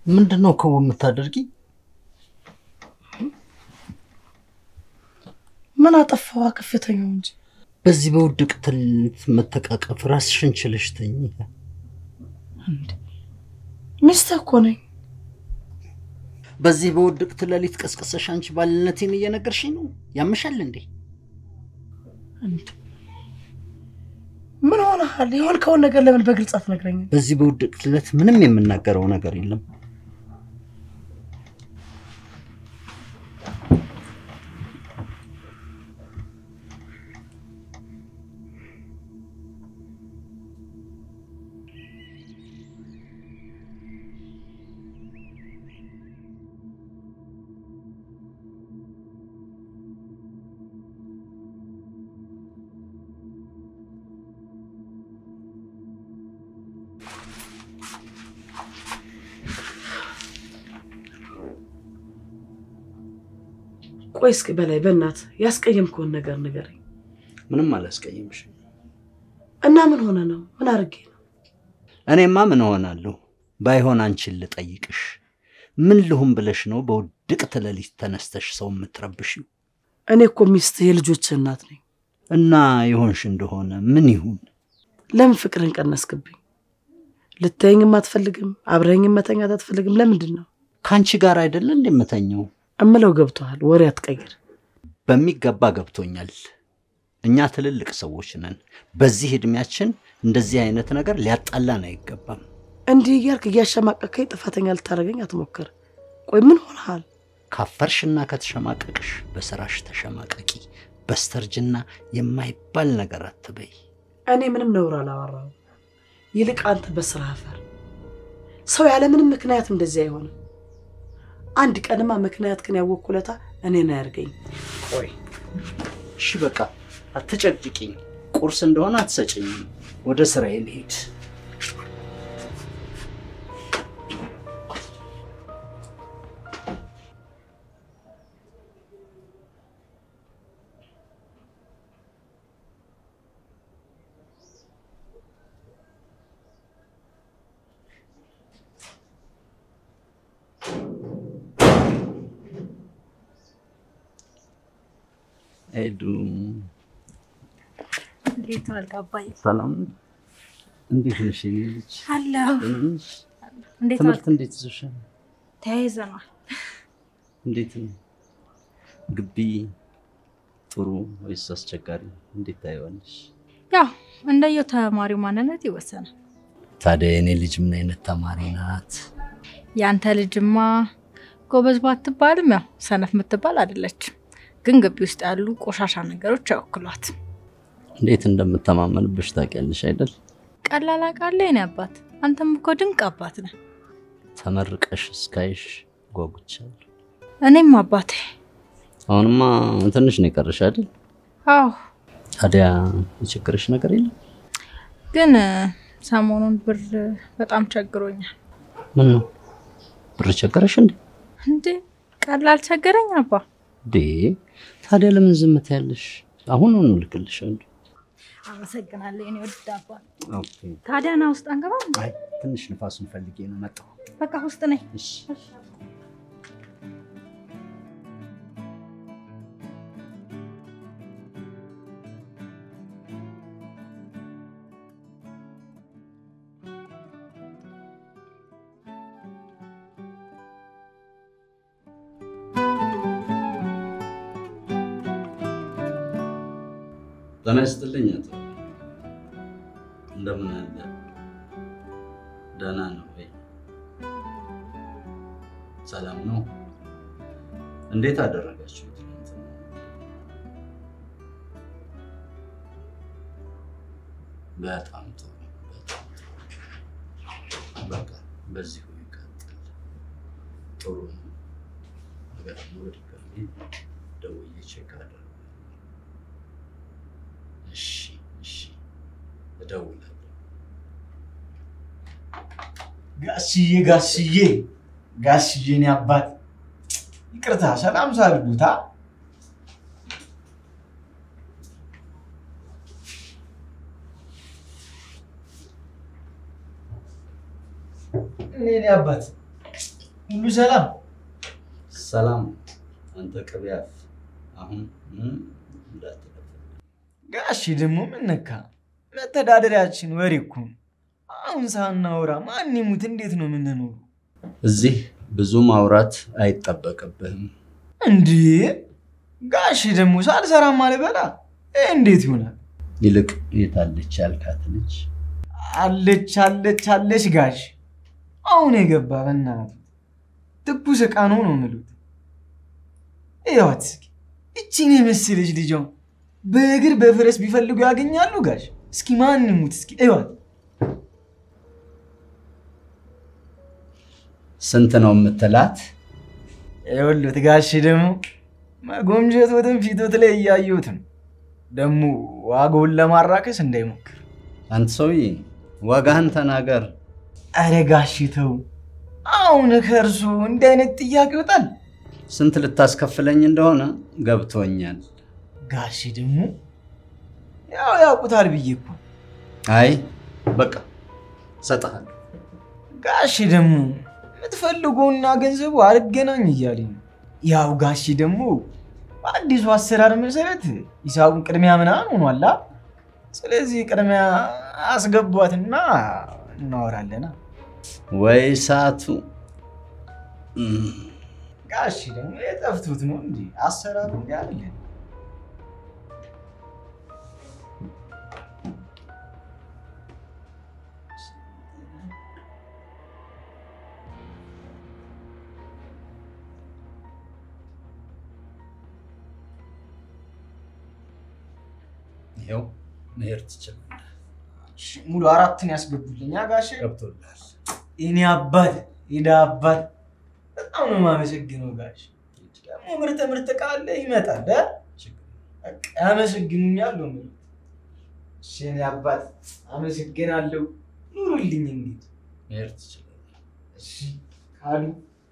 ምንድን ነው ከው የምታደርጊ? ምን አጠፋዋ? ከፍተኛው እንጂ በዚህ በውድቅት መተቃቀፍ ራስሽን ችለሽ ተኝ። ሚስትህ እኮ ነኝ። በዚህ በውድቅት ሌሊት ቀስቅሰሽ አንቺ ባልነቴን እየነገርሽኝ ነው? ያምሻል እንዴ? ምን ሆነሃል? የሆንከውን ነገር ለምን በግልጽ አትነግረኝም? በዚህ በውድቅት ዕለት ምንም የምናገረው ነገር የለም። ቆይ እስኪ በላይ በእናትህ ያስቀየምከውን ነገር ንገረኝ። ምንም አላስቀይምሽም። እና ምን ሆነ ነው? ምን አድርጌ ነው? እኔማ ምን እሆናለሁ? ባይሆን አንቺን ልጠይቅሽ፣ ምን ልሁን ብለሽ ነው በውድቅት ሌሊት ተነስተሽ ሰው የምትረብሽው? እኔ እኮ ሚስትህ የልጆችህ እናት ነኝ። እና የሆንሽ እንደሆነ ምን ይሁን? ለምን ፍቅርን ቀነስክብኝ? ልታየኝም አትፈልግም፣ አብረኸኝም መተኛት አትፈልግም። ለምንድን ነው? ከአንቺ ጋር አይደለ እንደምተኘው? እምለው ገብቶሃል። ወሬ አትቀይር። በሚገባ ገብቶኛል። እኛ ትልልቅ ሰዎች ነን። በዚህ እድሜያችን እንደዚህ አይነት ነገር ሊያጣላን አይገባም። እንዲህ እያልክ እያሸማቀከኝ ጥፋተኛ ልታደርገኝ አትሞክር። ቆይ ምን ሆነሃል? ካፈርሽና ከተሸማቀቅሽ በስራሽ ተሸማቀቂ። በስተርጅና የማይባል ነገር አትበይ። እኔ ምንም ነውር አላወራሁም። ይልቅ አንተ በስራ አፈር። ሰው ያለምንም ምክንያት እንደዚህ አይሆንም። አንድ ቀንማ ምክንያት ግን ያወኩለታ እኔን አያርገኝ። ቆይ እሺ በቃ አትጨቅጭቂኝ። ቁርስ እንደሆነ አትሰጭኝም። ወደ ስራዬ ልሄድ። ሄዱ እንዴት ዋልክ አባዬ? ሰላም፣ እንዴት ነሽ? የኔ ልጅ አለሁ። ደህና ነሽ? እንዴት ትምህርት ዋልክ? እንዴት ይዞሻል? ተያይዘናል። እንዴት ነው ግቢ? ጥሩ ወይስ አስቸጋሪ? እንዴት ታየዋለሽ? ያው እንደየው ተማሪው ማንነት ይወሰናል። ታዲያ የኔ ልጅ ምን አይነት ተማሪ ናት? ያንተ ልጅማ ጎበዝ ባትባልም ያው ሰነፍ የምትባል አይደለችም። ግን ግቢ ውስጥ ያሉ ቆሻሻ ነገሮች አይወክሏት። እንዴት እንደምተማመንብሽ ታውቂያለሽ አይደል? ቀላል አውቃለሁ የኔ አባት። አንተም እኮ ድንቅ አባት ነህ። ተመርቀሽ እስካይሽ ጓጉቻለሁ። እኔም አባቴ። አሁንማ ትንሽ ነው የቀረሽ አይደል? አዎ፣ ታዲያ የችግርሽ ነገር የለም? ግን እ፣ ሰሞኑን ብር በጣም ቸግሮኛል። ምን ነው ብር ቸገረሽ እንዴ? እንዴ ቀላል ቸገረኝ አባ። ዴ ታዲያ ለምን ዝም ትያለሽ? አሁን ነው እልክልሻለሁ። አመሰግናለሁ የኔ ውድ አባት። ኦኬ። ታዲያ ና ውስጥ አንገባም? አይ ትንሽ ንፋሱን ፈልጌ ነው መጣሁ። በቃ ውስጥ ነኝ። እሺ ጤና ይስጥልኝ አቶ እንደምን አለ? ደህና ነው ወይ? ሰላም ነው? እንዴት አደረጋችሁት? ትናንትና? በጣም ጥሩ በጣም ጥሩ። በቃ በዚሁ ይቀጥል። ጥሩ ነው። ነገር ነው። በድጋሚ ደውዬ ቼክ አደርጋለሁ። እሺ እሺ፣ እደውላለሁ። ጋሽዬ ጋሽዬ ጋሽዬ እኔ አባት ይቅርታ፣ ሰላም ሳልጉታ እኔ እኔ አባት ሁሉ ሰላም? ሰላም አንተ ቅቢያፍ አሁን ምንም እንዳትለፍ። ጋሺ ደግሞ ምን ነካ? መተዳደሪያችን ወሬ እኮ ነው። አሁን ሳናወራ ማን ይሙት እንዴት ነው የምንኖሩ? እዚህ ብዙ ማውራት አይጠበቅብህም። እንዴ ጋሺ ደግሞ ሳልሰራም አልበላ ይህ እንዴት ይሆናል? ይልቅ የታለች ያልካት ልጅ አለች አለች አለች ጋሽ አሁን የገባ በእናቱ ትኩስ ዕቃ ነው ነው የምሉት። እያዋት እስኪ እቺን የመሰለች ልጅ አሁን በእግር በፈረስ ቢፈልጉ ያገኛሉ ጋሽ? እስኪ ማን ይሙት እስኪ እዩዋት። ስንት ነው የምትላት? ይኸውልህ ጋሽ ደግሞ መጎምጀቶትን ፊቶት ላይ እያየሁት ነው። ደግሞ ዋጋውን ለማራከስ እንዳይሞክር። አንተ ሰውዬ ዋጋህን ተናገር። አረ ጋሽ ተው፣ አሁን ከእርሱ እንዲህ አይነት ጥያቄ ይወጣል? ስንት ልታስከፍለኝ እንደሆነ ገብቶኛል። ጋሽ ደግሞ ያው ያውቁታል ብዬ እኮ አይ በቃ እሰጥሃለሁ። ጋሽ ደግሞ የምትፈልገውና ገንዘቡ አልገናኝ እያለኝ ነው። ያው ጋሽ ደግሞ በአዲሱ አሰራር መሰረት ሂሳቡን ቅድሚያ ምናምን ሆኗላ። ስለዚህ ቅድሚያ አስገቧትና እናወራለና። ወይ ሰዓቱ እም፣ ጋሽ ደግሞ የጠፍቱት ነው እንጂ አሰራሩ እንዲ አለ። ይኸው መሄድ ትችላለህ። ሙሉ አራትን ያስገቡልኛ ጋሽ ገብቶልሃል። የኔ አባት የዳ አባት በጣም ነው የማመሰግነው ጋሽ። ደግሞ ምርተ ምርት ቃለ ይመጣል እ? በቃ ያመሰግኑኛል ነው የምልህ። እሺ የኔ አባት አመሰግናለሁ። ኑሩልኝ እንግዲህ መሄድ ትችላለህ። እሺ ካሉ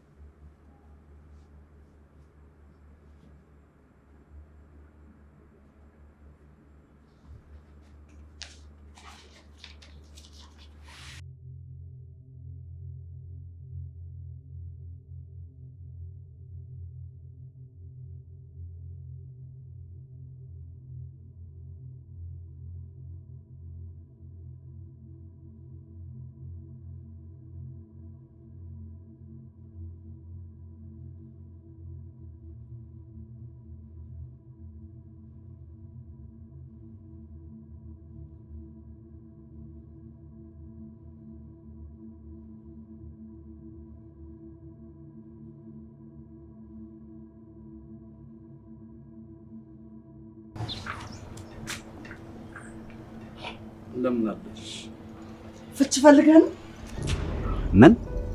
እንደምን አለሽ? ፍች ፈልገህ ነው? ምን?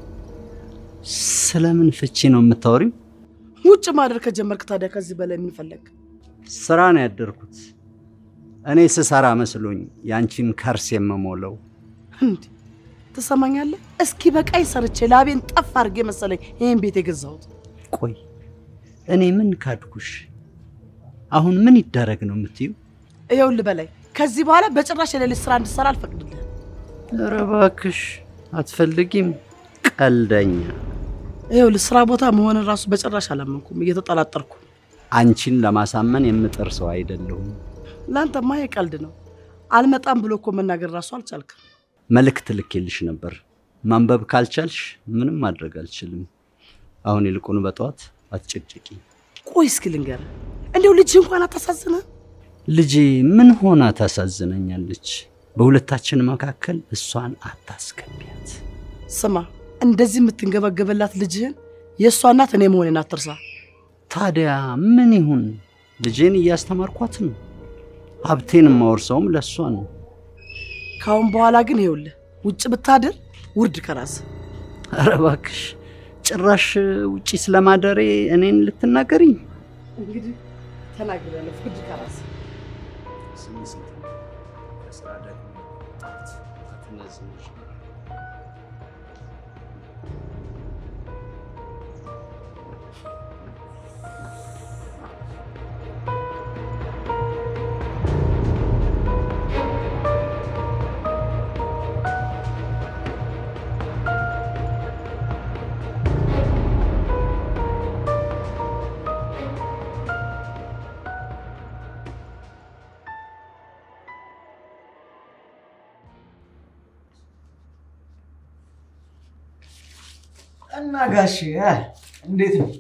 ስለምን ፍቺ ነው የምታወሪው? ውጭ ማደር ከጀመርክ ታዲያ ከዚህ በላይ ምን ፈለግ? ስራ ነው ያደርኩት። እኔ ስሰራ መስሎኝ ያንቺን ከርስ የምሞለው። እንዴ ትሰማኛለህ? እስኪ በቃይ ሰርቼ ላቤን ጠፍ አድርጌ መሰለኝ ይህን ቤት የገዛሁት። ቆይ እኔ ምን ካድኩሽ? አሁን ምን ይደረግ ነው የምትዩ? ይኸውልህ በላይ ከዚህ በኋላ በጭራሽ የሌሊት ስራ እንድሰራ አልፈቅድልህም። ኧረ እባክሽ አትፈልጊም? ቀልደኛ። ይኸውልህ ስራ ቦታ መሆንን ራሱ በጭራሽ አላመንኩም፣ እየተጠላጠርኩ። አንቺን ለማሳመን የምጥር ሰው አይደለሁም። ለአንተማ የቀልድ ነው። አልመጣም ብሎ እኮ መናገር ራሱ አልቻልክም። መልእክት ልኬልሽ ነበር። ማንበብ ካልቻልሽ ምንም ማድረግ አልችልም። አሁን ይልቁን በጠዋት አትጨቅጭቂ። ቆይ እስኪ ልንገርህ፣ እንዲሁ ልጅ እንኳን አታሳዝንህ? ልጄ ምን ሆና ታሳዝነኛለች? በሁለታችን መካከል እሷን አታስገቢያት። ስማ፣ እንደዚህ የምትንገበገበላት ልጅህን የእሷ እናት እኔ መሆኔን አትርሳ። ታዲያ ምን ይሁን? ልጄን እያስተማርኳት ነው። ሀብቴን የማወርሰውም ለእሷ ነው። ከአሁን በኋላ ግን ይኸውልህ ውጭ ብታድር ውርድ ከራስ ኧረ እባክሽ ጭራሽ ውጪ ስለማደሬ እኔን ልትናገሪኝ? እንግዲህ ተናግሬያለሁ። ውርድ ከራስ እና ጋሽ እ፣ እንዴት ነው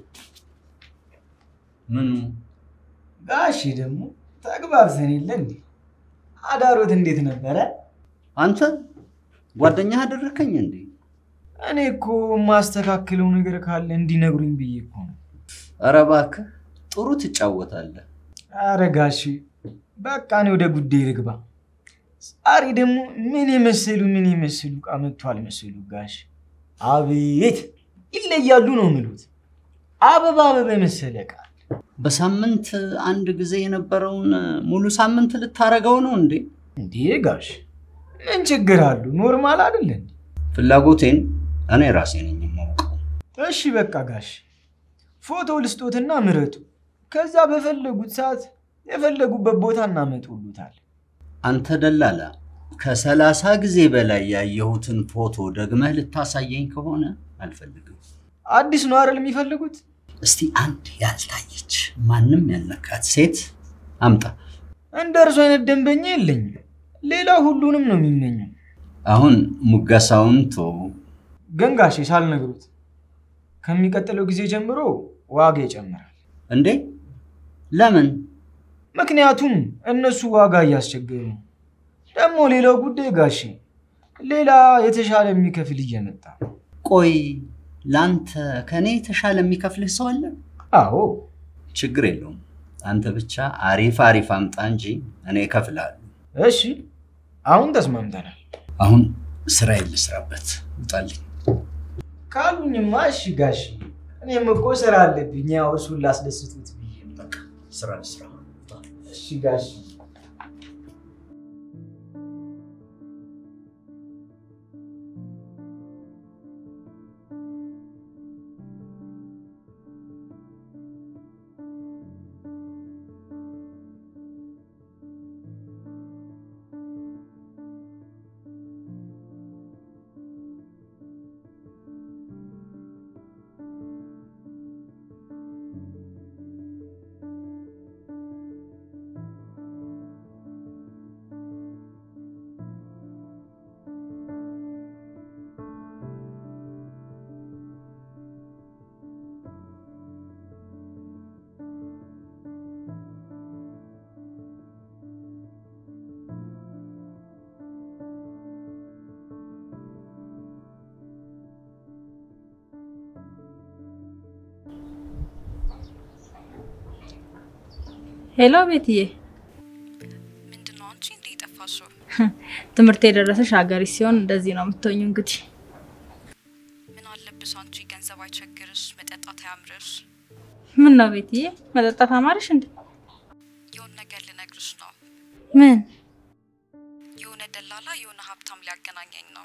ምኑ ጋሽ? ደግሞ ተግባብተን የለ እንዴ? አዳሮት እንዴት ነበረ? አንተ ጓደኛህ አደረከኝ እንዴ? እኔ እኮ የማስተካክለው ነገር ካለ እንዲነግሩኝ ብዬ እኮ ነው። ኧረ እባክህ ጥሩ ትጫወታለህ። አረ ጋሽ በቃ እኔ ወደ ጉዳይ ልግባ። ዛሬ ደግሞ ምን የመሰሉ ምን የመሰሉ ዕቃ መጥቷል መሰሉ ጋሽ። አቤት ይለያሉ ነው ምሉት። አበባ አበባ የመሰለ ዕቃ በሳምንት አንድ ጊዜ የነበረውን ሙሉ ሳምንት ልታረገው ነው እንዴ? እንዴ ጋሽ ምን ችግር አሉ? ኖርማል አይደለ እንዴ? ፍላጎቴን እኔ ራሴ ነኝ የማውቀው። እሺ በቃ ጋሽ ፎቶ ልስጦትና ምረጡ። ከዛ በፈለጉት ሰዓት የፈለጉበት ቦታ እናመጡሉታል። አንተ ደላላ ከሰላሳ ጊዜ በላይ ያየሁትን ፎቶ ደግመህ ልታሳየኝ ከሆነ አልፈልግም። አዲስ ነው አይደል የሚፈልጉት? እስቲ አንድ ያልታየች ማንም ያልነካት ሴት አምጣ። እንደ እርሱ አይነት ደንበኛ የለኝም። ሌላ ሁሉንም ነው የሚመኘው። አሁን ሙገሳውን ቶ ግን ጋሼ ሳልነግሩት ከሚቀጥለው ጊዜ ጀምሮ ዋጋ ይጨምራል። እንዴ ለምን? ምክንያቱም እነሱ ዋጋ እያስቸገሩ ነው። ደግሞ ሌላው ጉዳይ ጋሼ ሌላ የተሻለ የሚከፍል እየመጣ ነው። ቆይ ለአንተ ከእኔ የተሻለ የሚከፍልህ ሰው አለ? አዎ ችግር የለውም። አንተ ብቻ አሪፍ አሪፍ አምጣ እንጂ እኔ እከፍልሃለሁ። እሺ፣ አሁን ተስማምተናል። አሁን ስራዬን ልስራበት። ውጣልኝ። ካሉኝማ እሺ ጋሼ፣ እኔም እኮ ስራ አለብኝ። ያው እሱን ላስደስቱት ብዬ ነው። በቃ ስራ ልስራ። እሺ ጋሼ። ሄሎ ቤትዬ፣ ምንድን ነው አንቺ እንዴ የጠፋሽው? ትምህርት የደረሰሽ ሀገሪ ሲሆን እንደዚህ ነው የምትሆኙ። እንግዲህ ምን አለብሽ አንቺ ገንዘብ አይቸግርሽ፣ መጠጣት አያምርሽ። ምን ነው ቤትዬ፣ መጠጣት አማርሽ እንዴ? የሆነ ነገር ልነግርሽ ነው። ምን የሆነ ደላላ የሆነ ሀብታም ሊያገናኘኝ ነው።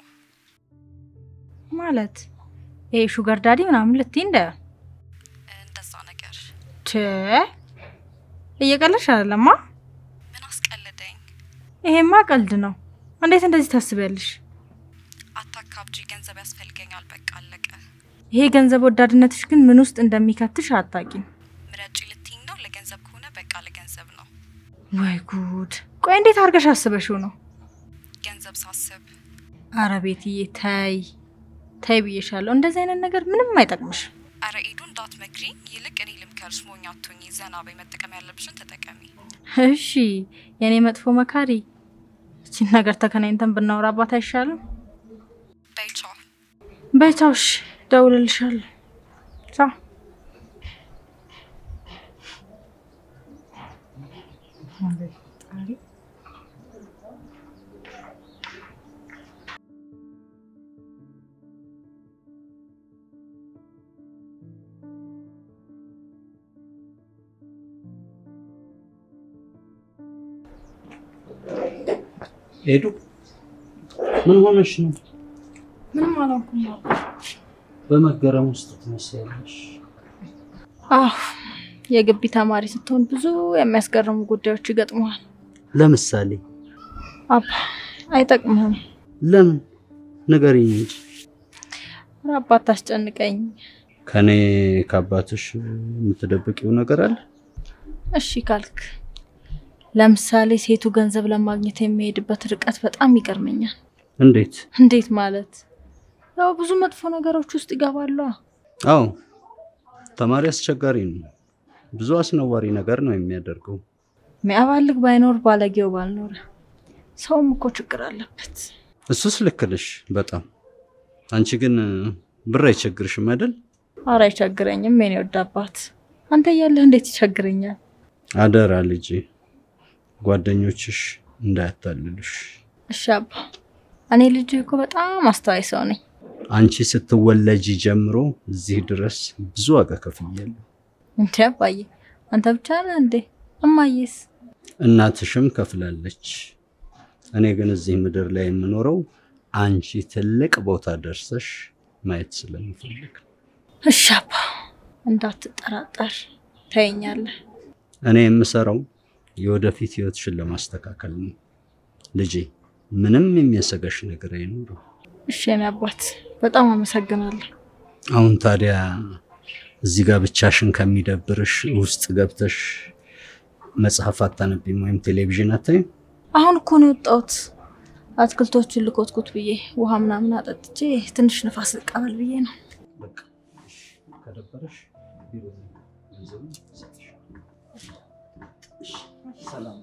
ማለት? ይሄ ሹገር ዳዲ ምናምን ልትይ እንደ እንደዛ ነገር ቼ እየቀለሽ አይደለማ? ምን አስቀለደኝ? ይሄማ ቀልድ ነው። እንዴት እንደዚህ ታስቢያለሽ? አታካብጂ፣ ገንዘብ ያስፈልገኛል። በቃ አለቀ። ይሄ ገንዘብ ወዳድነትሽ ግን ምን ውስጥ እንደሚከትሽ አታቂም። ምረጪ ልትይኝ ነው? ለገንዘብ ከሆነ በቃ ለገንዘብ ነው። ወይ ጉድ! ቆይ እንዴት አድርገሽ አስበሽው ነው? ገንዘብ ሳስብ አረ ቤትዬ ተይ ተይ ብዬሻለሁ። እንደዚህ አይነት ነገር ምንም አይጠቅምሽ። አረ ኤዱ እንዳትመክሪኝ፣ ይልቅ እኔ ልምከርሽ። ሞኝ አትሁኚ። ዘና በይ፣ መጠቀም ያለብሽን ተጠቀሚ። እሺ የኔ መጥፎ መካሪ፣ እቺን ነገር ተከናኝተን ብናወራባት አይሻልም? በይ ቻው። በቻውሽ ደውልልሻለሁ። ቻው። ሄዱ ምን ሆነሽ ነው? ምንም አላውኩም። በመገረም ውስጥ ትመስያለሽ። አዎ የግቢ ተማሪ ስትሆን ብዙ የሚያስገርሙ ጉዳዮች ይገጥመዋል። ለምሳሌ አባ አይጠቅምህም። ለምን ንገሪኝ እንጂ። ኧረ አባት ታስጨንቀኝ። ከኔ ከአባትሽ የምትደብቂው ነገር አለ? እሺ ካልክ ለምሳሌ ሴቱ ገንዘብ ለማግኘት የሚሄድበት ርቀት በጣም ይገርመኛል። እንዴት? እንዴት ማለት? ያው ብዙ መጥፎ ነገሮች ውስጥ ይገባሉ። አዎ ተማሪ አስቸጋሪ ነው። ብዙ አስነዋሪ ነገር ነው የሚያደርገው። ሚያባልግ ባይኖር ባለጌው ባልኖረ። ሰውም እኮ ችግር አለበት። እሱስ ልክ ነሽ በጣም። አንቺ ግን ብር አይቸግርሽም አይደል? አረ አይቸግረኝም የኔ ወድ አባት። አንተ እያለህ እንዴት ይቸግረኛል? አደራ ልጄ፣ ጓደኞችሽ እንዳያታልሉሽ። እሺ አባ። እኔ ልጅ እኮ በጣም አስተዋይ ሰው ነኝ። አንቺ ስትወለጂ ጀምሮ እዚህ ድረስ ብዙ ዋጋ ከፍያለሁ። እንዴ አባዬ፣ አንተ ብቻ ነህ እንዴ? እማዬስ? እናትሽም ከፍላለች። እኔ ግን እዚህ ምድር ላይ የምኖረው አንቺ ትልቅ ቦታ ደርሰሽ ማየት ስለምፈልግ ነው። እሺ አባ፣ እንዳትጠራጠር ታየኛለህ። እኔ የምሰራው የወደፊት ህይወትሽን ለማስተካከል ነው። ልጄ ምንም የሚያሰጋሽ ነገር አይኖርም። እሺ የኔ አባት፣ በጣም አመሰግናለሁ። አሁን ታዲያ እዚህ ጋር ብቻሽን ከሚደብርሽ ውስጥ ገብተሽ መጽሐፍ አታነቢም ወይም ቴሌቪዥን አታይም? አሁን እኮ ነው የወጣሁት። አትክልቶቹን ልኮትኩት ብዬ ውሃ ምናምን አጠጥቼ ትንሽ ንፋስ ልቀበል ብዬ ነው። በቃ ከደበረሽ ቢሮ ገንዘቡን እሰጥሻለሁ። እሺ፣ ሰላም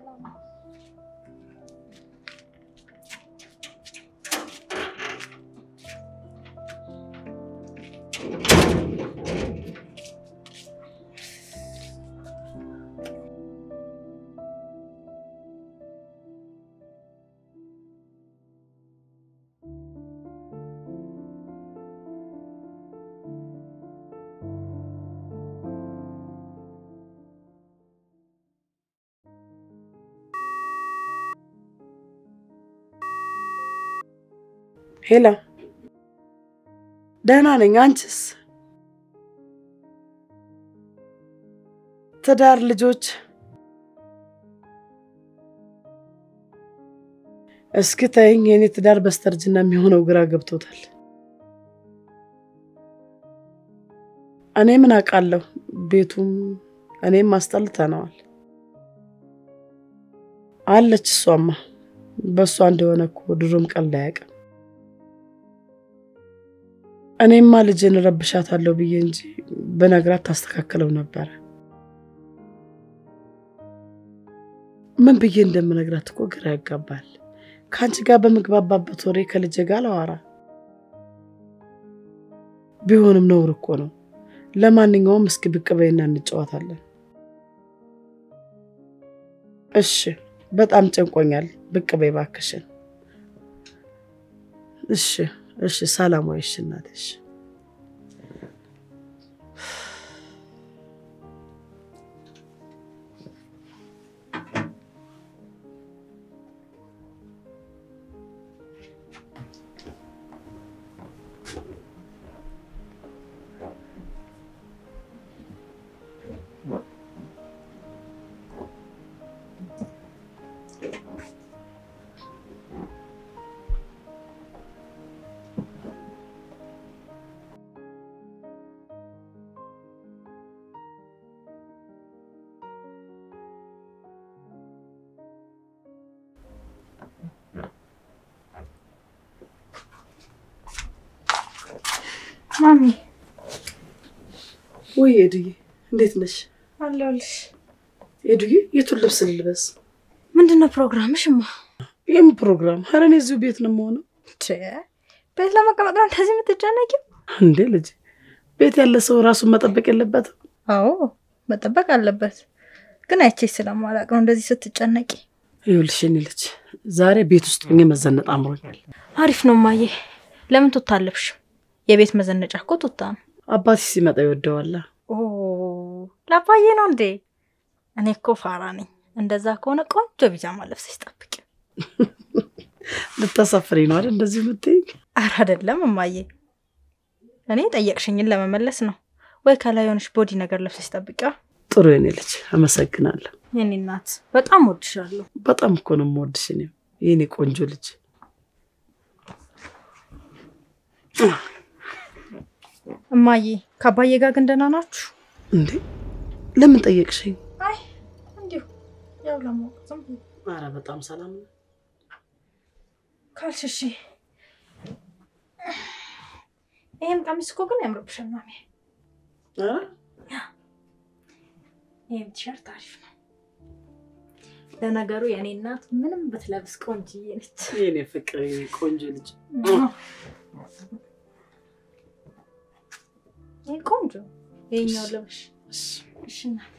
ሄላ፣ ደህና ነኝ። አንቺስ? ትዳር፣ ልጆች? እስኪ ተይኝ። የኔ ትዳር በስተርጅና የሚሆነው ግራ ገብቶታል። እኔ ምን አውቃለሁ? ቤቱም እኔም አስጠልተነዋል። አለች እሷማ። በእሷ እንደሆነ እኮ ድሮም ቀልድ አያውቅም። እኔማ ልጅን ረብሻታለሁ ብዬ እንጂ በነግራት ታስተካክለው ነበረ። ምን ብዬ እንደምነግራት እኮ ግራ ያጋባል። ከአንቺ ጋር በምግባባበት ወሬ ከልጄ ጋር ላወራ ቢሆንም ነውር እኮ ነው። ለማንኛውም እስኪ ብቅ በይና እንጫወታለን። እሺ፣ በጣም ጨንቆኛል። ብቅ በይ እባክሽን። እሺ እሺ ሰላማዊ እሺ እናቴ እሺ ማሚ ወይ ኤዱዬ እንዴት ነሽ አለሁልሽ። ኤዱዬ የቱን ልብስ ልልበስ ምንድን ነው ፕሮግራምሽማ? ይህም ፕሮግራም ኧረ እኔ እዚሁ ቤት ነው የምሆነው ቤት ለመቀመጥ ነው እንደዚህ የምትጨነቂው? እንዴ ልጅ ቤት ያለ ሰው ራሱን መጠበቅ የለበትም አዎ መጠበቅ አለበት። ግን አይቼሽ ስለማላቅ ነው እንደዚህ ስትጨነቂ። ይኸውልሽ የኔ ልጅ ዛሬ ቤት ውስጥ ሆኜ መዘነጥ አምሮኛል አሪፍ ነው ማየ። ለምን ቱታ አለብሽ? የቤት መዘነጫ እኮ ቱታ ነው። አባቴ ሲመጣ ይወደዋላ ኦ ላባዬ ነው እንዴ? እኔ እኮ ፋራ ነኝ። እንደዛ ከሆነ ቆንጆ ቢጃማ ለብሰሽ ጠብቂ። ልታሳፍረኝ ነው አይደል እንደዚህ የምትይኝ አረ አይደለም እማዬ፣ እኔ ጠየቅሽኝን ለመመለስ ነው። ወይ ከላይ የሆነች ቦዲ ነገር ለብሰሽ ጠብቂዋ። ጥሩ የኔ ልጅ አመሰግናለሁ የኔ እናት በጣም ወድሻለሁ። በጣም እኮ ነው የምወድሽ እኔም የኔ ቆንጆ ልጅ እማዬ ከአባዬ ጋር ግን ደህና ናችሁ? እንዴ ለምን ጠየቅሽኝ አይ እንዲሁ ያው ለማወቅ ዝም ብዬ ኧረ በጣም ሰላም ነው ካልሽ እሺ። ይህም ቀሚስ እኮ ግን ያምርብሻል ማሚ። ኧረ ይህም ቲሸርት አሪፍ ነው። ለነገሩ የእኔ እናት ምንም ብትለብስ ቆንጅዬ ነች። የኔ ፍቅር የኔ ቆንጆ ልጅ ይህ ቆንጆ ይሄኛው ለብሽ እሺ እናት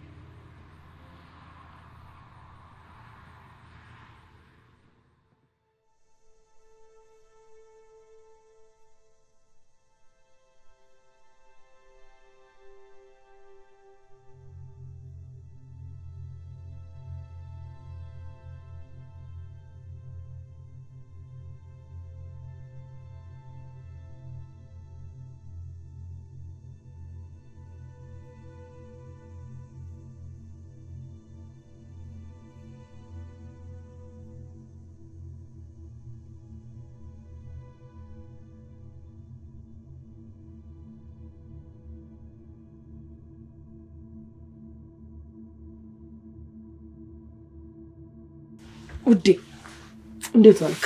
ውዴ እንዴት ዋልክ?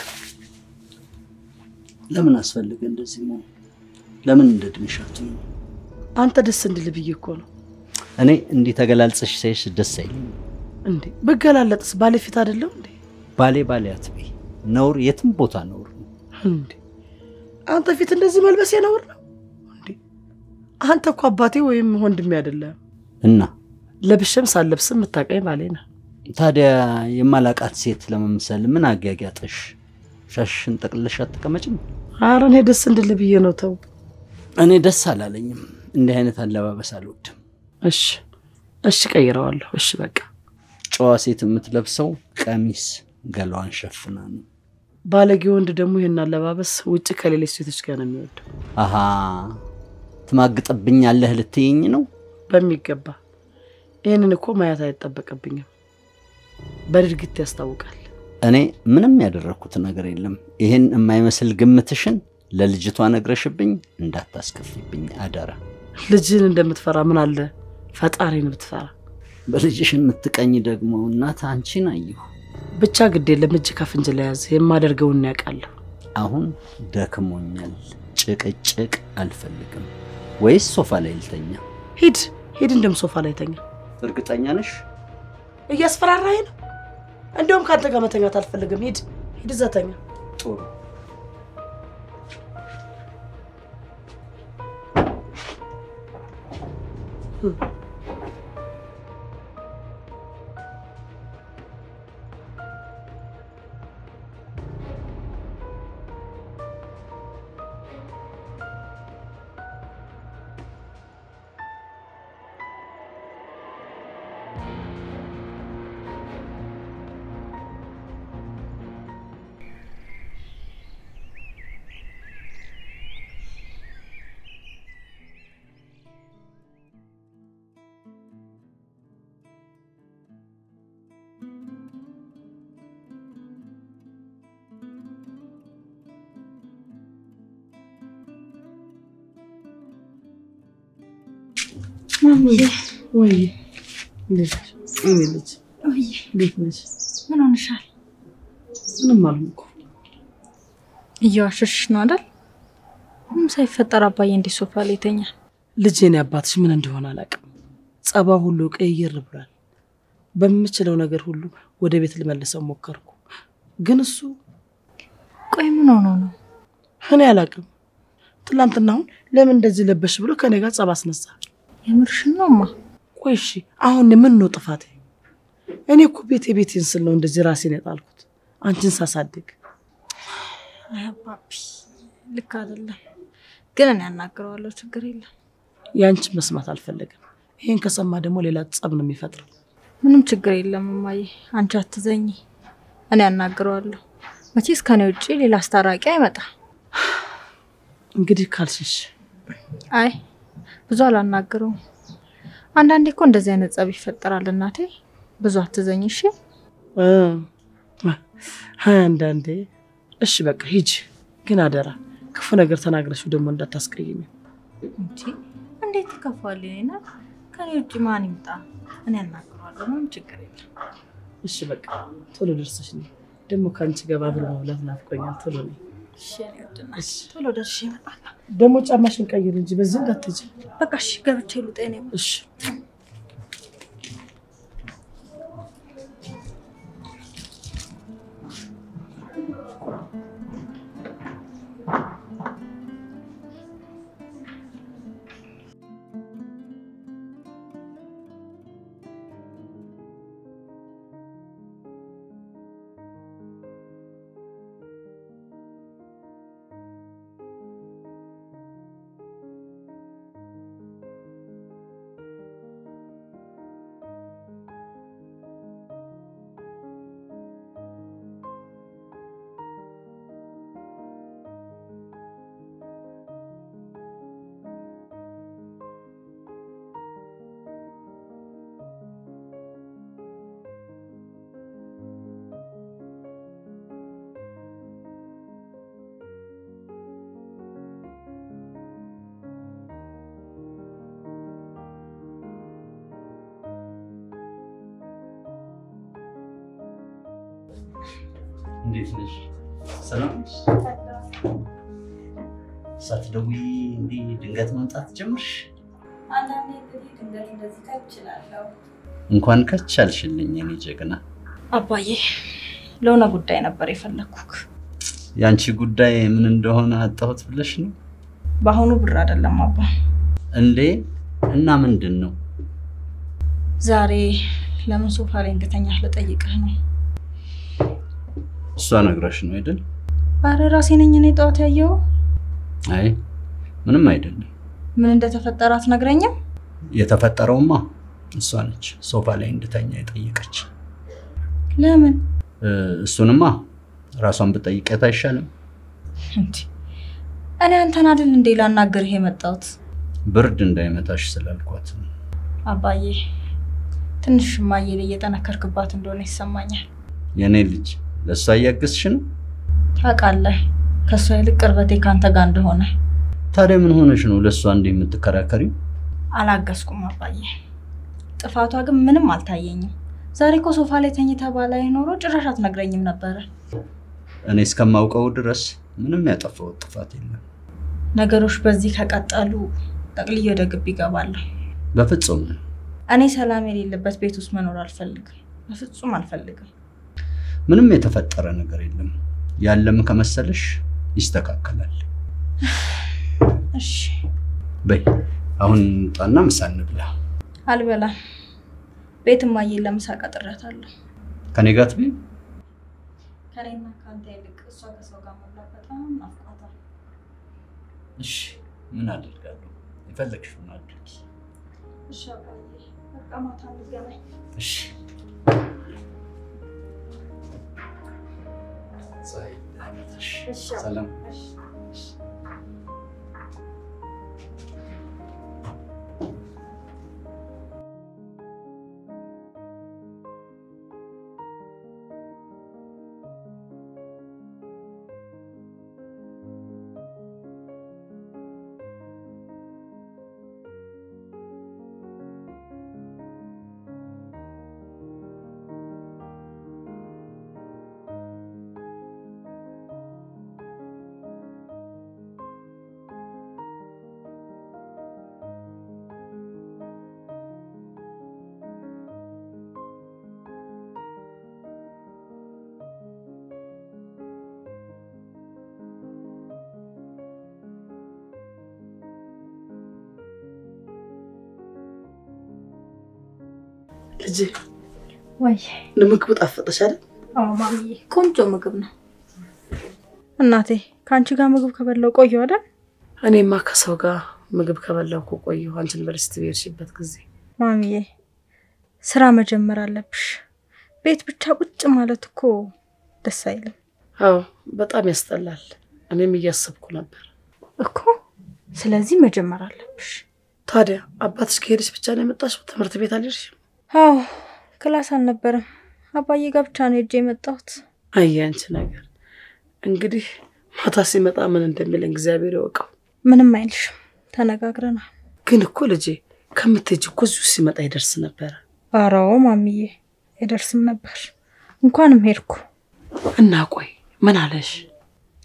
ለምን አስፈልገ እንደዚህ መሆን? ለምን እንደ ድንሻቱ ነው? አንተ ደስ እንድል ብዬ እኮ ነው። እኔ እንዲህ ተገላልጸሽ ሳይሽ ደስ አይለኝም። እንዴ ብገላለጥስ ባለፊት አይደለም እንዴ? ባሌ ባሌ አትበይ። ነውር የትም ቦታ ነውር ነው። እንዴ አንተ ፊት እንደዚህ መልበስ ነውር ነው እንዴ? አንተ እኮ አባቴ ወይም ወንድሜ አይደለም። እና ለብሼም ሳለብስም የምታውቀኝ ባሌ ነህ። ታዲያ የማላቃት ሴት ለመምሰል ምን አጋጋጠሽ? ሻሽን ጠቅልለሽ አትቀመጭም? ኧረ እኔ ደስ እንድል ብዬ ነው። ተው እኔ ደስ አላለኝም። እንዲህ አይነት አለባበስ አልወድም። እሺ እሺ፣ ቀይረዋለሁ። እሺ በቃ ጨዋ ሴት የምትለብሰው ቀሚስ ገላዋን ሸፍና ነው። ባለጌ ወንድ ደግሞ ይህን አለባበስ ውጭ ከሌሎች ሴቶች ጋር ነው የሚወደው። አሃ ትማግጥብኛለህ ልትይኝ ነው? በሚገባ ይህንን እኮ ማየት አይጠበቅብኝም። በድርጊት ያስታውቃል። እኔ ምንም ያደረግኩት ነገር የለም። ይህን የማይመስል ግምትሽን ለልጅቷ ነግረሽብኝ እንዳታስከፊብኝ አደራ። ልጅህን እንደምትፈራ ምን አለ ፈጣሪን ብትፈራ። በልጅሽ የምትቀኝ ደግሞ እናት አንቺን አየሁ። ብቻ ግድ የለም እጅ ከፍንጅ ለያዝ የማደርገውን ያውቃለሁ። አሁን ደክሞኛል። ጭቅጭቅ አልፈልግም። ወይስ ሶፋ ላይ ልተኛ? ሂድ ሂድ፣ እንደም ሶፋ ላይ ተኛ። እርግጠኛ ነሽ? እያስፈራራኝ ነው። እንደውም ከአንተ ጋር መተኛት አልፈልግም። ሂድ ሂድ፣ እዛ ተኛ። ጥሩ ወይ ልጅ ወይ ልጅ እንዴት ነሽ? ምን ሆንሻል? ምንም አልሆንኩም። እየዋሸሽሽ ነው አይደል? ምንም ሳይፈጠር አባዬ እንዲህ ሶፋ ላይ ይተኛል። ልጄን አባትሽ ምን እንደሆነ አላውቅም። ጸባ ሁሉ ቀይር ብሏል። በምችለው ነገር ሁሉ ወደ ቤት ልመልሰው ሞከርኩ፣ ግን እሱ ቆይ ምን ሆኖ ነው? እኔ አላውቅም። ትላንትና አሁን ለምን እንደዚህ ለበሽ ብሎ ከኔ ጋር ጸብ አስነሳ። የምርሽን ነውማ? ቆይ እሺ አሁን ምን ነው ጥፋቴ? እኔ እኮ ቤቴ ቤቴን ስል ነው እንደዚህ ራሴን የጣልኩት አንቺን ሳሳድግ። አይ አባቢ ልክ አይደለም፣ ግን እኔ ያናግረዋለሁ። ችግር የለም። ያንቺን መስማት አልፈለግም። ይሄን ከሰማ ደግሞ ሌላ ጸብ ነው የሚፈጥረው። ምንም ችግር የለም እማዬ፣ አንቺ አትዘኝ። እኔ ያናግረዋለሁ። መቼስ ከኔ ውጭ ሌላ አስታራቂ አይመጣ። እንግዲህ ካልሽሽ አይ ብዙ አላናግረውም። አንዳንዴ እኮ እንደዚህ አይነት ጸብ ይፈጠራል። እናቴ ብዙ አትዘኝ እሺ። እ ሀያ አንዳንዴ እሺ በቃ ሂጂ፣ ግን አደራ ክፉ ነገር ተናግረሽው ደግሞ እንዳታስቀይሚ። እንጂ እንዴት ይከፋል? እኔ ናት ከኔ ውጭ ማን ይምጣ? እኔ ያናግረዋለሁ። ምንም ችግር የለም። እሺ በቃ ቶሎ ደርሰሽ ነይ። ደግሞ ከአንቺ ገባ ብሎ መብላት ናፍቆኛል። ቶሎ ነይ። እሺ እኔ ውድ እናት፣ እሺ ቶሎ ደርሼ እመጣለሁ። ደግሞ ጫማሽን ቀይር እንጂ በዚህ እንዳትሄጂ በቃ እሺ፣ ገብቼ ልውጣ። የኔ ውድ። እሺ። እንዴት ነሽ? ሰላም ነሽ? ሳትደውይ እንዲህ ድንገት መምጣት ጀምርሽ? አንዳንዴ እንግዲህ ድንገት እንደዚህ ታይፕ እችላለሁ። እንኳን ከች አልሽልኝ የኔ ጀግና። አባዬ ለሆነ ጉዳይ ነበር የፈለግኩክ። የአንቺ ጉዳይ ምን እንደሆነ አጣሁት ብለሽ ነው በአሁኑ ብር አይደለም አባ። እንዴ? እና ምንድን ነው? ዛሬ ለምን ሶፋ ላይ እንደተኛህ ልጠይቅህ ነው። እሷ ነግራሽ ነው አይደል? አረ ራሴ ነኝ እኔ ጠዋት ያየው። አይ ምንም አይደለም። ምን እንደተፈጠረ አትነግረኝም? የተፈጠረውማ እሷ ነች ሶፋ ላይ እንድተኛ የጠየቀች። ለምን እ፣ እሱንማ ራሷን ብጠይቀት አይሻልም? እንዲ እኔ አንተን አይደል እንዴ ላናግርህ የመጣሁት? ብርድ እንዳይመታሽ ስላልኳት ነው። አባዬ ትንሽ እማዬ ላይ እየጠነከርክባት እንደሆነ ይሰማኛል። የእኔ ልጅ ለእሷ እያገዝሽ ነው። ታውቃለህ ከእሷ ይልቅ ቅርበቴ ከአንተ ጋር እንደሆነ። ታዲያ ምን ሆነሽ ነው ለእሷ እንዲህ የምትከራከሪው? አላገዝኩም አባዬ። ጥፋቷ ግን ምንም አልታየኝም። ዛሬ እኮ ሶፋ ላይ ተኝታ ባላይ ኖሮ ጭራሽ አትነግረኝም ነበረ። እኔ እስከማውቀው ድረስ ምንም ያጠፋሁት ጥፋት የለም። ነገሮች በዚህ ከቀጠሉ ጠቅልዬ ወደ ግቢ ይገባለሁ። በፍጹም እኔ ሰላም የሌለበት ቤት ውስጥ መኖር አልፈልግም። በፍጹም አልፈልግም። ምንም የተፈጠረ ነገር የለም። ያለም ከመሰለሽ ይስተካከላል። እሺ በይ አሁን ጣና ምሳ እንብላ። አልበላም። ቤት እማዬን ለምሳ ቀጥሬያታለሁ። ከኔ ጋር ትበይ። ከኔና ከአንተ ይልቅ እሷ ከሰው ጋር መብላት በጣም ናፍቋታል። እሺ ምን አደርጋለሁ? የፈለግሽውን አድርጊ። እሺ አባዬ፣ በቃ ማታ እንገናኝ። እሺ ፀሐይ፣ ደህና ነሽ? እሺ ሰላም እሺ። ልጄ ወይ ለምግቡ ጣፈጠሽ አይደል? አዎ ማሚዬ፣ ቆንጆ ምግብ ነው። እናቴ ከአንቺ ጋር ምግብ ከበላው ቆየሁ አይደል? እኔማ ከሰው ጋር ምግብ ከበላሁ እኮ ቆየሁ። አንቺ ዩኒቨርሲቲ በሄድሽበት ጊዜ ማሚዬ ስራ መጀመር አለብሽ። ቤት ብቻ ቁጭ ማለት እኮ ደስ አይልም አዎ በጣም ያስጠላል። እኔም እያሰብኩ ነበር። እኮ። ስለዚህ መጀመር አለብሽ። ታዲያ አባትሽ ከሄደሽ ብቻ ነው የመጣሽው? ትምህርት ቤት አልሄድሽም? አዎ ክላስ አልነበረም። አባዬ ጋር ብቻ ነው ሄጄ የመጣሁት። አይ አንቺ ነገር እንግዲህ ማታ ሲመጣ ምን እንደሚለን እግዚአብሔር ይወቀው። ምንም አይልሽም፣ ተነጋግረናል። ግን እኮ ልጄ ከምትሄጂ እኮ እዚሁ ሲመጣ ይደርስ ነበረ። አራው ማሚዬ አይደርስም ነበር። እንኳንም ሄድኩ። እና ቆይ ምን አለሽ?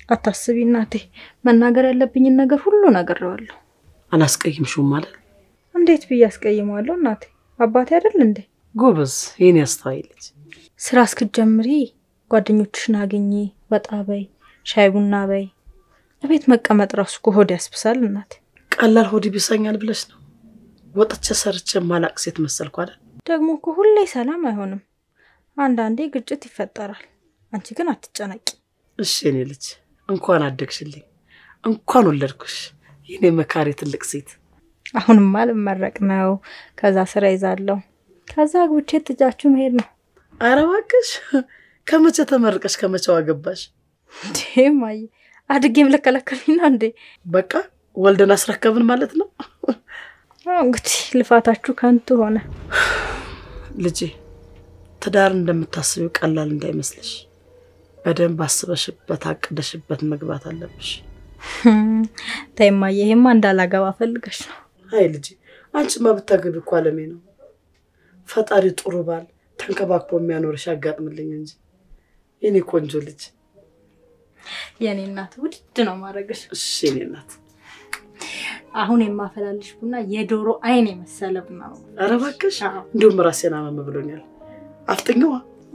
አታስቢ እናቴ፣ መናገር ያለብኝን ነገር ሁሉ ነግሬዋለሁ። አላስቀይምሽውም ማለት እንዴት ብዬ አስቀይመዋለሁ እናቴ? አባቴ አይደል እንዴ? ጎበዝ፣ ይህን ያስተዋይ ልጅ። ስራ እስክትጀምሪ ጓደኞችሽን አግኚ፣ ወጣ በይ፣ ሻይ ቡና በይ። እቤት መቀመጥ ራሱ እኮ ሆድ ያስብሳል እናቴ። ቀላል ሆድ ይብሰኛል ብለሽ ነው? ወጥቼ ሰርቼ ማላቅ ሴት መሰልኩ አይደል? ደግሞ እኮ ሁሌ ሰላም አይሆንም። አንዳንዴ ግጭት ይፈጠራል። አንቺ ግን አትጨነቂ። እሺ የኔ ልጅ፣ እንኳን አደግሽልኝ፣ እንኳን ወለድኩሽ፣ የኔ መካሪ ትልቅ ሴት። አሁንማ ልመረቅ ነው። ከዛ ስራ ይዛለሁ። ከዛ አግብቼ ጥጃችሁ መሄድ ነው። ኧረ እባክሽ፣ ከመቼ ተመርቀሽ ከመቼው አገባሽ? እንዴ ማየ፣ አድጌም ልከለከልኝ ነው እንዴ? በቃ ወልደን አስረከብን ማለት ነው። አዎ እንግዲህ ልፋታችሁ ከንቱ ሆነ። ልጄ ትዳር እንደምታስቢው ቀላል እንዳይመስልሽ። በደንብ አስበሽበት አቅደሽበት መግባት አለብሽ። ተይ እማዬ፣ ይሄማ እንዳላገባ ፈልገሽ ነው። አይ ልጄ፣ አንቺማ ብታገቢ እኮ አለሜ ነው። ፈጣሪ ጥሩ ባል ተንከባክቦ የሚያኖርሽ ያጋጥምልኝ እንጂ የኔ ቆንጆ ልጅ። የኔ እናት ውድድ ነው ማድረግሽ። እሺ የኔ እናት። አሁን የማፈላልሽ ቡና የዶሮ አይን የመሰለ ቡና ነው። ኧረ እባክሽ፣ አዎ። እንዲሁም ራሴን አመም ብሎኛል። አፍጥኛዋ።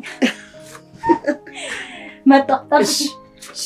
መጣ እሺ እሺ።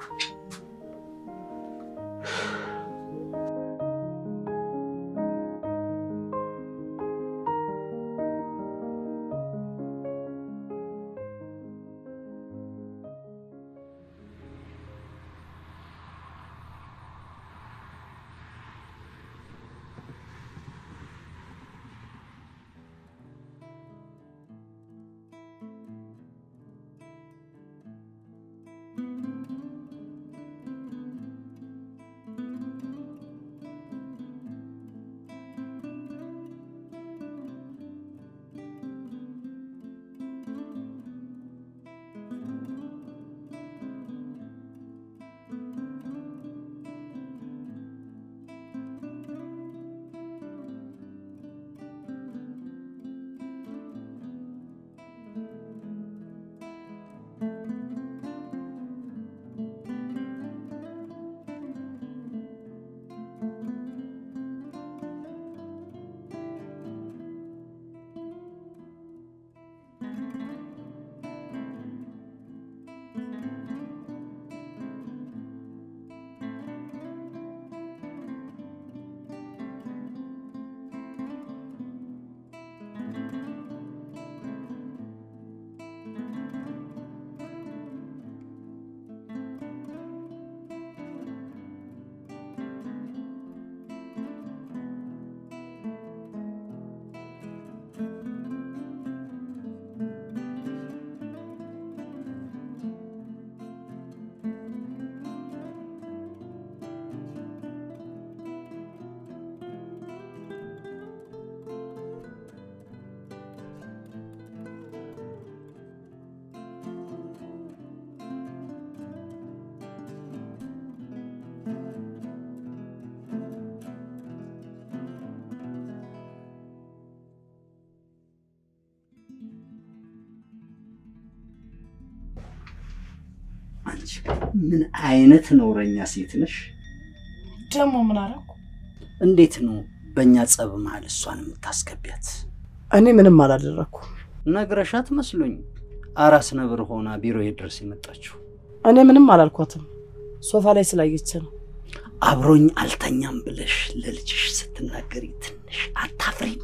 አንቺ ምን አይነት ነውረኛ ሴት ነሽ? ደግሞ ምን አደረኩ? እንዴት ነው በእኛ ጸብ መሀል እሷን የምታስገቢያት? እኔ ምንም አላደረኩ። ነግረሻት መስሎኝ አራስ ነብር ሆና ቢሮዬ ድረስ የመጣችው። እኔ ምንም አላልኳትም። ሶፋ ላይ ስላየች ነው። አብሮኝ አልተኛም ብለሽ ለልጅሽ ስትናገሪ ትንሽ አታፍሪም?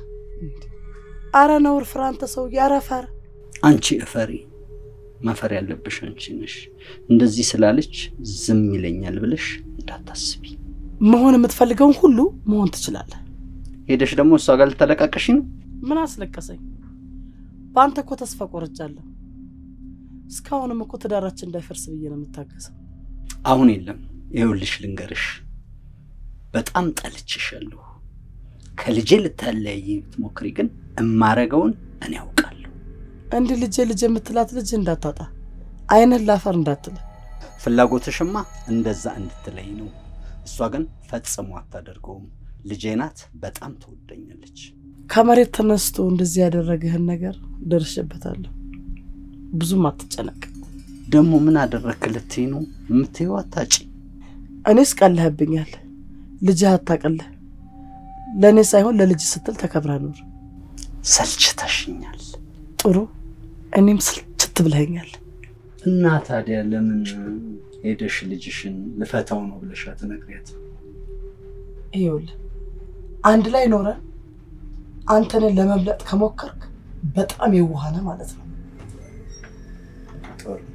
አረ ነውር ፍራ አንተ ሰውዬ፣ አረ ፈር። አንቺ እፈሪ። ማፈር ያለብሽ አንቺ ነሽ። እንደዚህ ስላለች ዝም ይለኛል ብለሽ እንዳታስቢ። መሆን የምትፈልገውን ሁሉ መሆን ትችላለህ። ሄደሽ ደግሞ እሷ ጋር ልታለቃቅሽ ነው። ምን አስለቀሰኝ? በአንተ እኮ ተስፋ ቆርጫለሁ። እስካሁንም እኮ ትዳራችን እንዳይፈርስ ብዬ ነው የምታገሰው። አሁን የለም። ይኸውልሽ ልንገርሽ፣ በጣም ጠልቼሻለሁ። ከልጄ ልታለያይ ብትሞክሪ ግን እማረገውን እኔ ያውቃለሁ። እንዲህ ልጄ ልጄ የምትላት ልጅ እንዳታጣ፣ አይንህን ላፈር እንዳትል። ፍላጎትሽማ እንደዛ እንድትለይ ነው። እሷ ግን ፈጽሞ አታደርገውም። ልጄ ናት፣ በጣም ትወደኛለች። ከመሬት ተነስቶ እንደዚህ ያደረገህን ነገር ደርሼበታለሁ። ብዙም አትጨነቅ። ደግሞ ምን አደረክ ልትይ ነው የምትይው? አታጪ እኔስ ቀልህብኛል። ልጅህ አታቀልህ። ለእኔ ሳይሆን ለልጅ ስትል ተከብረ ኑር። ሰልችተሽኛል። ጥሩ፣ እኔም ስልችት ብለኸኛል። እና ታዲያ ለምን ሄደሽ ልጅሽን ልፈታው ነው ብለሽ አትነግሪያት? ይኸውልህ አንድ ላይ ኖረን አንተን ለመብለጥ ከሞከርክ በጣም የዋህ ነህ ማለት ነው። ጥሩ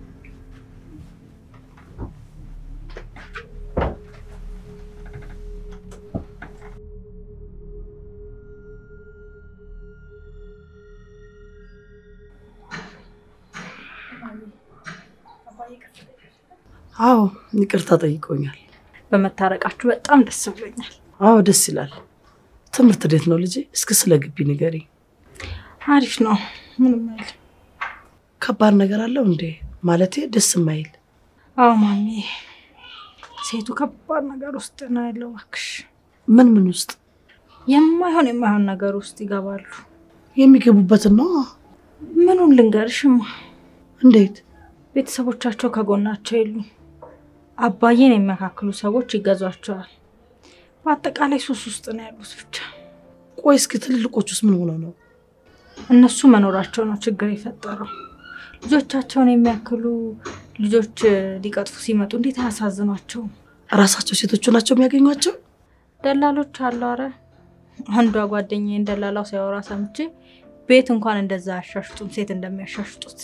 አዎ ይቅርታ ጠይቆኛል። በመታረቃችሁ በጣም ደስ ብሎኛል። አዎ ደስ ይላል። ትምህርት እንዴት ነው ልጄ? እስኪ ስለ ግቢ ንገሪ። አሪፍ ነው። ምንም አይልም። ከባድ ነገር አለው እንዴ? ማለቴ ደስ የማይል አዎ ማሚ፣ ሴቱ ከባድ ነገር ውስጥ ነው ያለው። እባክሽ ምን ምን ውስጥ የማይሆን የማይሆን ነገር ውስጥ ይገባሉ። የሚገቡበትን ነው? ምኑን ልንገርሽማ፣ እንዴት? ቤተሰቦቻቸው ከጎናቸው የሉም። አባዬን የሚያካክሉ ሰዎች ይገዟቸዋል። በአጠቃላይ ሱስ ውስጥ ነው ያሉት። ብቻ ቆይ እስኪ ትልልቆች ውስጥ ምን ሆነው ነው? እነሱ መኖራቸው ነው ችግር የፈጠረው። ልጆቻቸውን የሚያክሉ ልጆች ሊቀጥፉ ሲመጡ እንዴት አያሳዝኗቸውም? ራሳቸው ሴቶቹ ናቸው የሚያገኟቸው? ደላሎች አሉ። አረ አንዷ ጓደኛዬን ደላላው ሲያወራ ሰምቼ ቤት እንኳን እንደዛ አያሻሽጡም፣ ሴት እንደሚያሻሽጡት።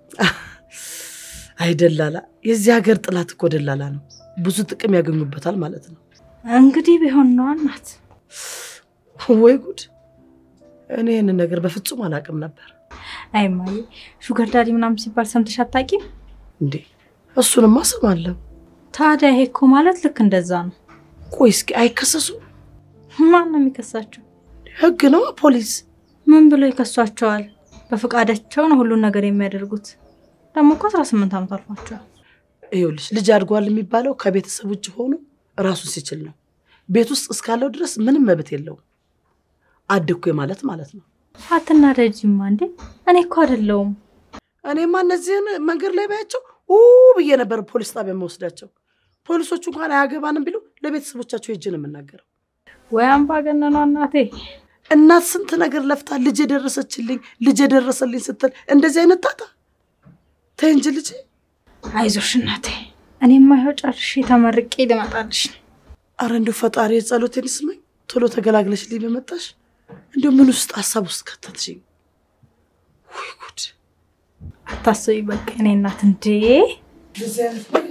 አይ ደላላ፣ የዚህ ሀገር ጥላት እኮ ደላላ ነው። ብዙ ጥቅም ያገኙበታል ማለት ነው። እንግዲህ ቢሆን ነዋ እናት። ወይ ጉድ! እኔ ይህንን ነገር በፍጹም አላውቅም ነበር። አይ እማዬ፣ ሹገር ዳዲ ምናምን ሲባል ሰምተሽ አታውቂም እንዴ? እሱንማ እሰማለሁ። ታዲያ ይሄ እኮ ማለት ልክ እንደዛ ነው። ቆይ እስኪ አይከሰሱም? ማን ነው የሚከሳቸው? ህግ ነው ፖሊስ? ምን ብሎ ይከሷቸዋል? በፈቃዳቸው ነው ሁሉን ነገር የሚያደርጉት። ደግሞ እኮ አስራ ስምንት ዓመት አልፏቸዋል። ይኸውልሽ ልጅ አድጓል የሚባለው ከቤተሰብ ውጭ ሆኖ ራሱን ሲችል ነው። ቤት ውስጥ እስካለው ድረስ ምንም መብት የለውም። አደኩ ማለት ማለት ነው። አትናደጂማ እንዴ! እኔ እኮ አይደለሁም። እኔማ እነዚህን መንገድ ላይ ባያቸው ኡ ብዬ ነበር ፖሊስ ጣቢያ መወስዳቸው። ፖሊሶቹ እንኳን አያገባንም ቢሉ ለቤተሰቦቻቸው ሄጄ ነው የምናገረው። ወይ አምባገነኗ እናቴ። እናት ስንት ነገር ለፍታ ልጅ የደረሰችልኝ ልጅ የደረሰልኝ ስትል እንደዚህ አይነት ጣጣ ተይ እንጂ ልጄ። አይዞሽ እናቴ፣ እኔማ ይኸው ጨርሼ ተመርቄ ልመጣልሽ ነው። አረ እንዲሁ ፈጣሪ የጸሎቴን ይስማኝ። ቶሎ ተገላግለሽ ልኝ በመጣሽ እንዲሁ ምን ውስጥ ሀሳብ ውስጥ ከተትሽኝ። ወይ ጉድ! አታስቢ በቃ እኔ እናት እንዴ እንደዚህ አይነት ነገር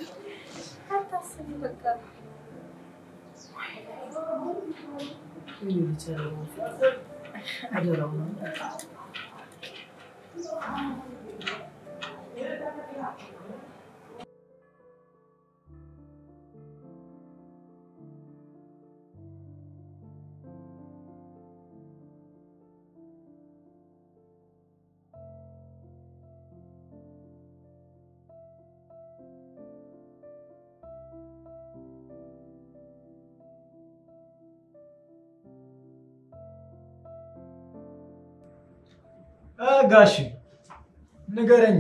ጋሽ ንገረኛ።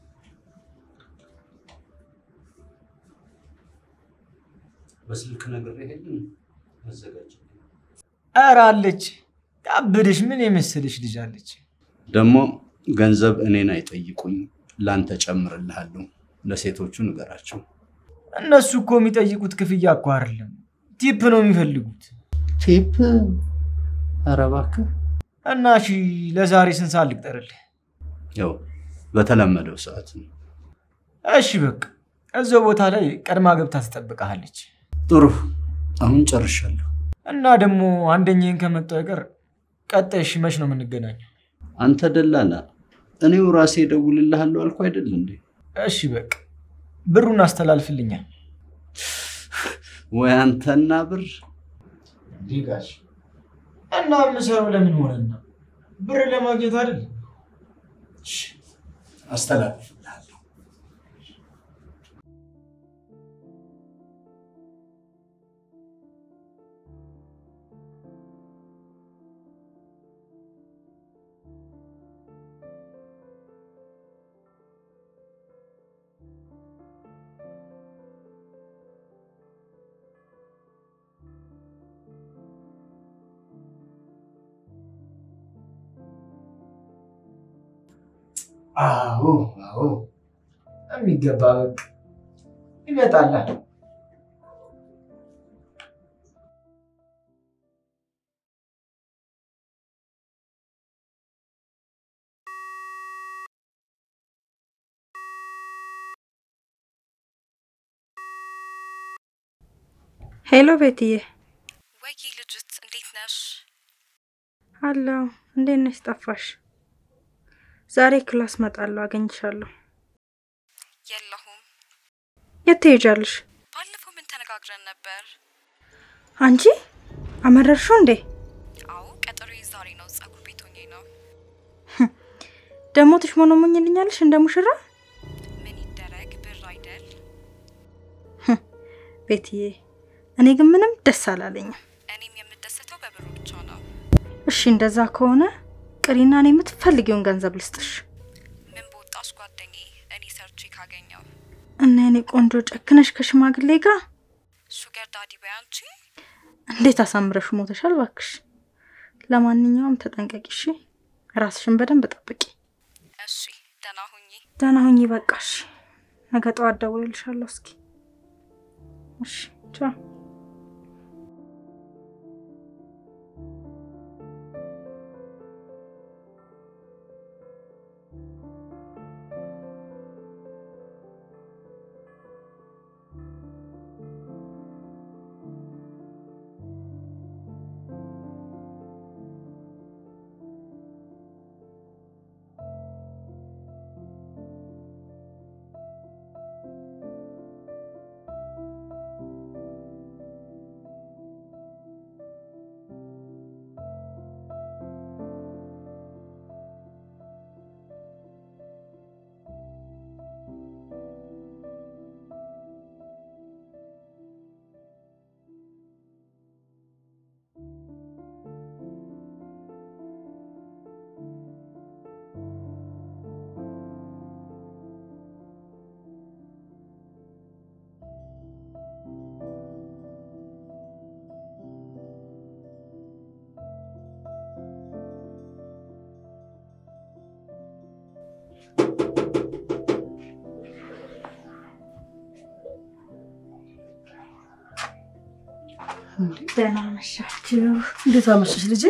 በስልክ ነገር ይሄንን አዘጋጅ። ኧረ አለች ያበደሽ ምን የመሰለሽ ልጅ አለች። ደግሞ ገንዘብ እኔን አይጠይቁኝ፣ ላንተ ጨምርልሃለሁ። ለሴቶቹ ንገራቸው። እነሱ እኮ የሚጠይቁት ክፍያ እኮ አይደለም ቲፕ ነው የሚፈልጉት። ቲፕ? ኧረ እባክህ እና እሺ ለዛሬ ስንት ሰዓት ልቅጠርልህ? ያው በተለመደው ሰዓት ነው። እሺ በቃ እዛው ቦታ ላይ ቀድማ ገብታ ትጠብቀሃለች። ጥሩ፣ አሁን ጨርሻለሁ። እና ደግሞ አንደኛዬን ከመጣሁ አይቀር ቀጣይ እሺ መች ነው የምንገናኘው? አንተ ደላላ፣ እኔው ራሴ እደውልልሃለሁ አልኩ አይደል እንዴ? እሺ በቃ ብሩን አስተላልፍልኛል። ወይ አንተና ብር ዲጋሽ እና የምሰራው ለምን ሆነና ብር ለማግኘት አይደል? አስተላልፍልሃለሁ። አዎ አዎ፣ የሚገባ በቃ ይመጣላ። ሄሎ ቤትዬ፣ ወይ ልጅት እንዴት ነሽ? አለሁ። እንዴት ነሽ? ጠፋሽ። ዛሬ ክላስ መጣለሁ፣ አገኝሻለሁ። የለሁም። የት ትሄጃለሽ? ባለፈው ምን ተነጋግረን ነበር? አንቺ አመረርሽው እንዴ? አዎ ቀጠሮ ዛሬ ነው። ጸጉር ቤት ሆኜ ነው። ደግሞ ትሽሞነሞኝልኛለሽ እንደ ሙሽራ? ምን ይደረግ ብር አይደል? ቤትዬ፣ እኔ ግን ምንም ደስ አላለኝም። እኔም የምደሰተው በብሩ ብቻ ነው። እሺ እንደዛ ከሆነ ቅሪና እኔ የምትፈልጊውን ገንዘብ ልስጥሽ ምን በወጣሽ ጓደኛዬ፣ እኔ ሰርቼ ካገኘው እና የኔ ቆንጆ ጨክነሽ ከሽማግሌ ጋር ሹገር ዳዲ በይ አንቺ። እንዴት አሳምረሽ ሞተሻል ባክሽ። ለማንኛውም ተጠንቀቂ እሺ። ራስሽን በደንብ ጠብቂ። እሺ ደህና ሁኚ። ደህና ሁኚ። በቃሽ። ነገ ጠዋት ደውልልሻለሁ። እስኪ እሺ፣ ቻው። ደህና መሻችሁ። እንዴት አመሸሽ ልጄ?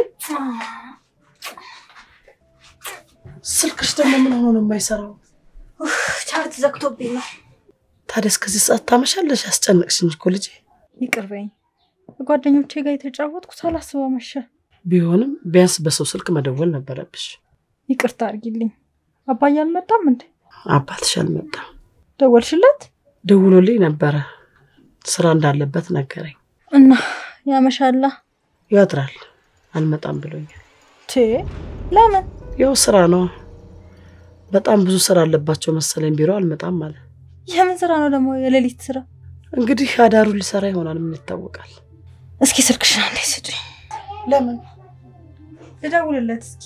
ስልክሽ ደግሞ ምን ሆኖ ነው የማይሰራው? ቻርጅ ዘግቶብኝ ነው። ታዲያ እስከዚህ ሰዓት ታመሻለሽ? ያስጨነቅሽኝ እኮ ልጄ። ይቅር በይኝ። ጓደኞቼ ጋር የተጫወትኩ ሳላስበው መሸ። ቢሆንም ቢያንስ በሰው ስልክ መደወል ነበረብሽ። ይቅርታ አድርጊልኝ። አባዬ አልመጣም እንዴ? አባትሽ አልመጣም። ደወልሽለት? ደውሎልኝ ነበረ። ስራ እንዳለበት ነገረኝ። እና ያመሻላ? ያድራል። አልመጣም ብሎኛል። ቴ ለምን? ያው ስራ ነው። በጣም ብዙ ስራ አለባቸው መሰለኝ ቢሮ አልመጣም አለ። የምን ስራ ነው ደግሞ? የሌሊት ስራ? እንግዲህ አዳሩ ሊሰራ ይሆናል። ምን ይታወቃል? እስኪ ስልክሽን አንዴ ስጪኝ። ለምን ልደውልለት እስኪ።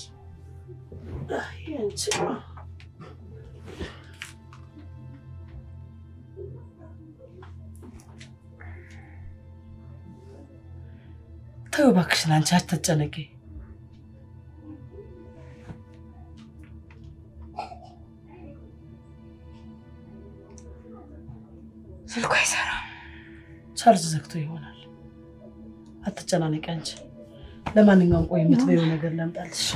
ተይው እባክሽን፣ አንቺ አትጨነቂ። ስልኩ አይሰራም። ቻርጅ ዘግቶ ይሆናል። አትጨናነቂ አንቺ። ለማንኛውም ቆይ የምትበይው ነገር ላምጣልሽ።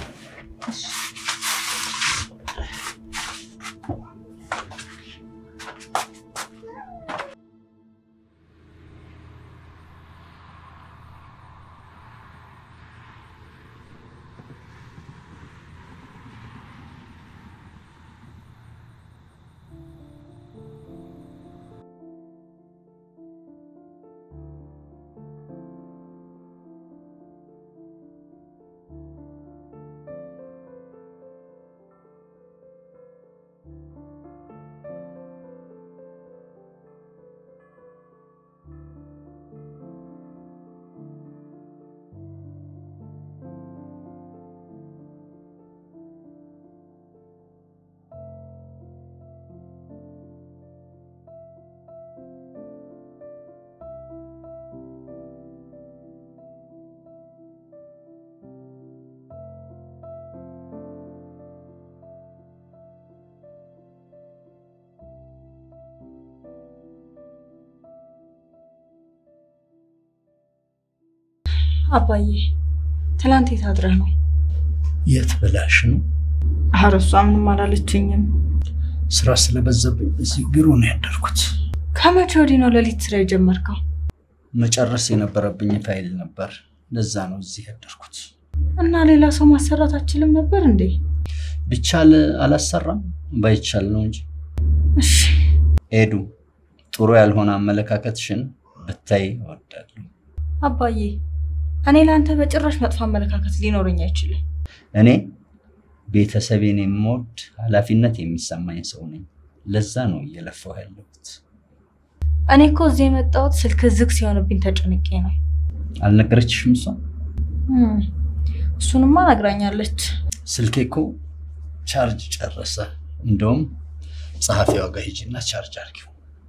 አባዬ ትላንት የት አድረህ ነው? የት ብላሽ ነው? ኧረ እሷ ምንም አላለችኝም። ስራ ስለበዛብኝ እዚህ ቢሮ ነው ያደርኩት። ከመቼ ወዲህ ነው ሌሊት ስራ የጀመርከው? መጨረስ የነበረብኝ ፋይል ነበር። ለዛ ነው እዚህ ያደርኩት። እና ሌላ ሰው ማሰራት አችልም ነበር እንዴ? ቢቻል አላሰራም፣ ባይቻል ነው እንጂ። እሺ ኤዱ፣ ጥሩ ያልሆነ አመለካከትሽን ብታይ እወዳለሁ። አባዬ፣ እኔ ለአንተ በጭራሽ መጥፎ አመለካከት ሊኖረኝ አይችልም። እኔ ቤተሰቤን የምወድ ኃላፊነት የሚሰማኝ ሰው ነኝ። ለዛ ነው እየለፋሁ ያለሁት። እኔ እኮ እዚህ የመጣሁት ስልክ ዝግ ሲሆንብኝ ተጨንቄ ነው። አልነገረችሽም? እሷ እም፣ እሱንማ ነግራኛለች። ስልኬ እኮ ቻርጅ ጨረሰ። እንደውም ጸሐፊዋ ጋር ሂጂና ቻርጅ አድርጊው።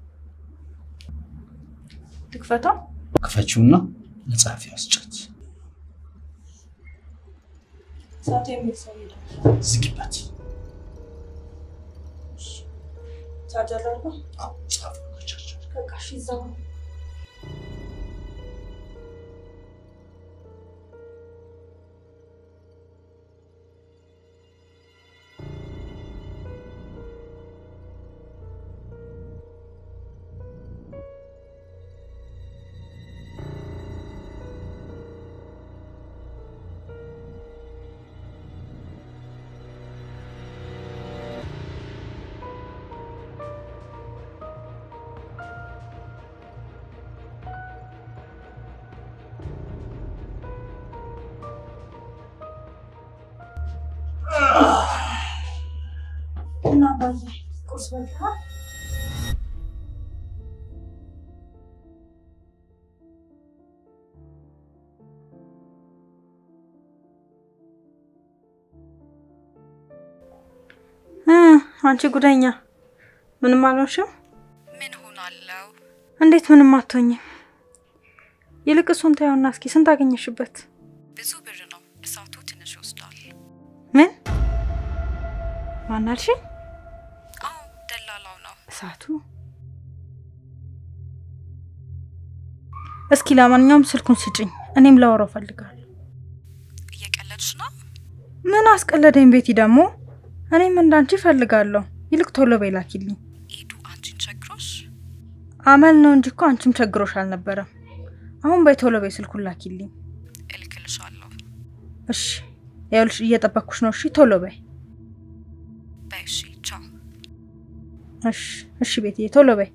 ልክፈታው? ክፈችውና ለጸሐፊዋ ስጫት። ሰዓቱ የሚል ሰው ሄደ። ዝጊበት። ቻርጅ አላልኩም? አዎ፣ ጸሐፊዋ ጋር ቻርጅ አድርጊው። በቃ እሺ፣ እዛው ነው። እና አባዬ ቁርስ በልተሃል? እ አንቺ ጉደኛ ምንም አልሆንሽም? ምን ሆናለው? እንዴት ምንም አትሆኝም? ይልቅ እሱን ተይውና እስኪ ስንት አገኘሽበት? ብዙ ብር ነው። እሳቱ ትንሽ ይወስዳል። ምን ማን አልሽኝ? አዎ ደላላው ነው። እሳቱ እስኪ ለማንኛውም ስልኩን ስጭኝ፣ እኔም ላወራው ፈልጋለሁ። እየቀለድሽ ነው? ምን አስቀለደኝ ቤቲ ደግሞ። እኔም እንዳንቺ ፈልጋለሁ። ይልቅ ቶሎ በይ ላኪልኝ። ኤዱ አንቺን ቸግሮሽ? አመል ነው እንጂ እኮ አንቺም ቸግሮሽ አልነበረም። አሁን በይ ቶሎ በይ ስልኩን ላኪልኝ። እልክልሻለሁ። እሺ ይኸውልሽ እየጠበቅኩሽ ነው። እሺ ቶሎ በይ። በይ እሺ፣ ቻው። እሺ እሺ ቤትዬ ቶሎ በይ።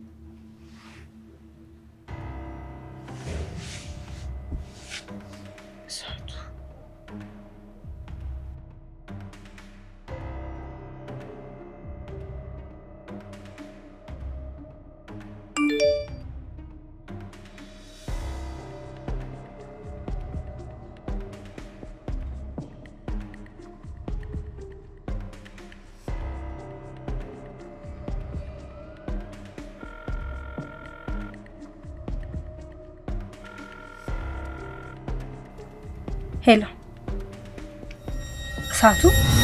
ሄሎ እሳቱ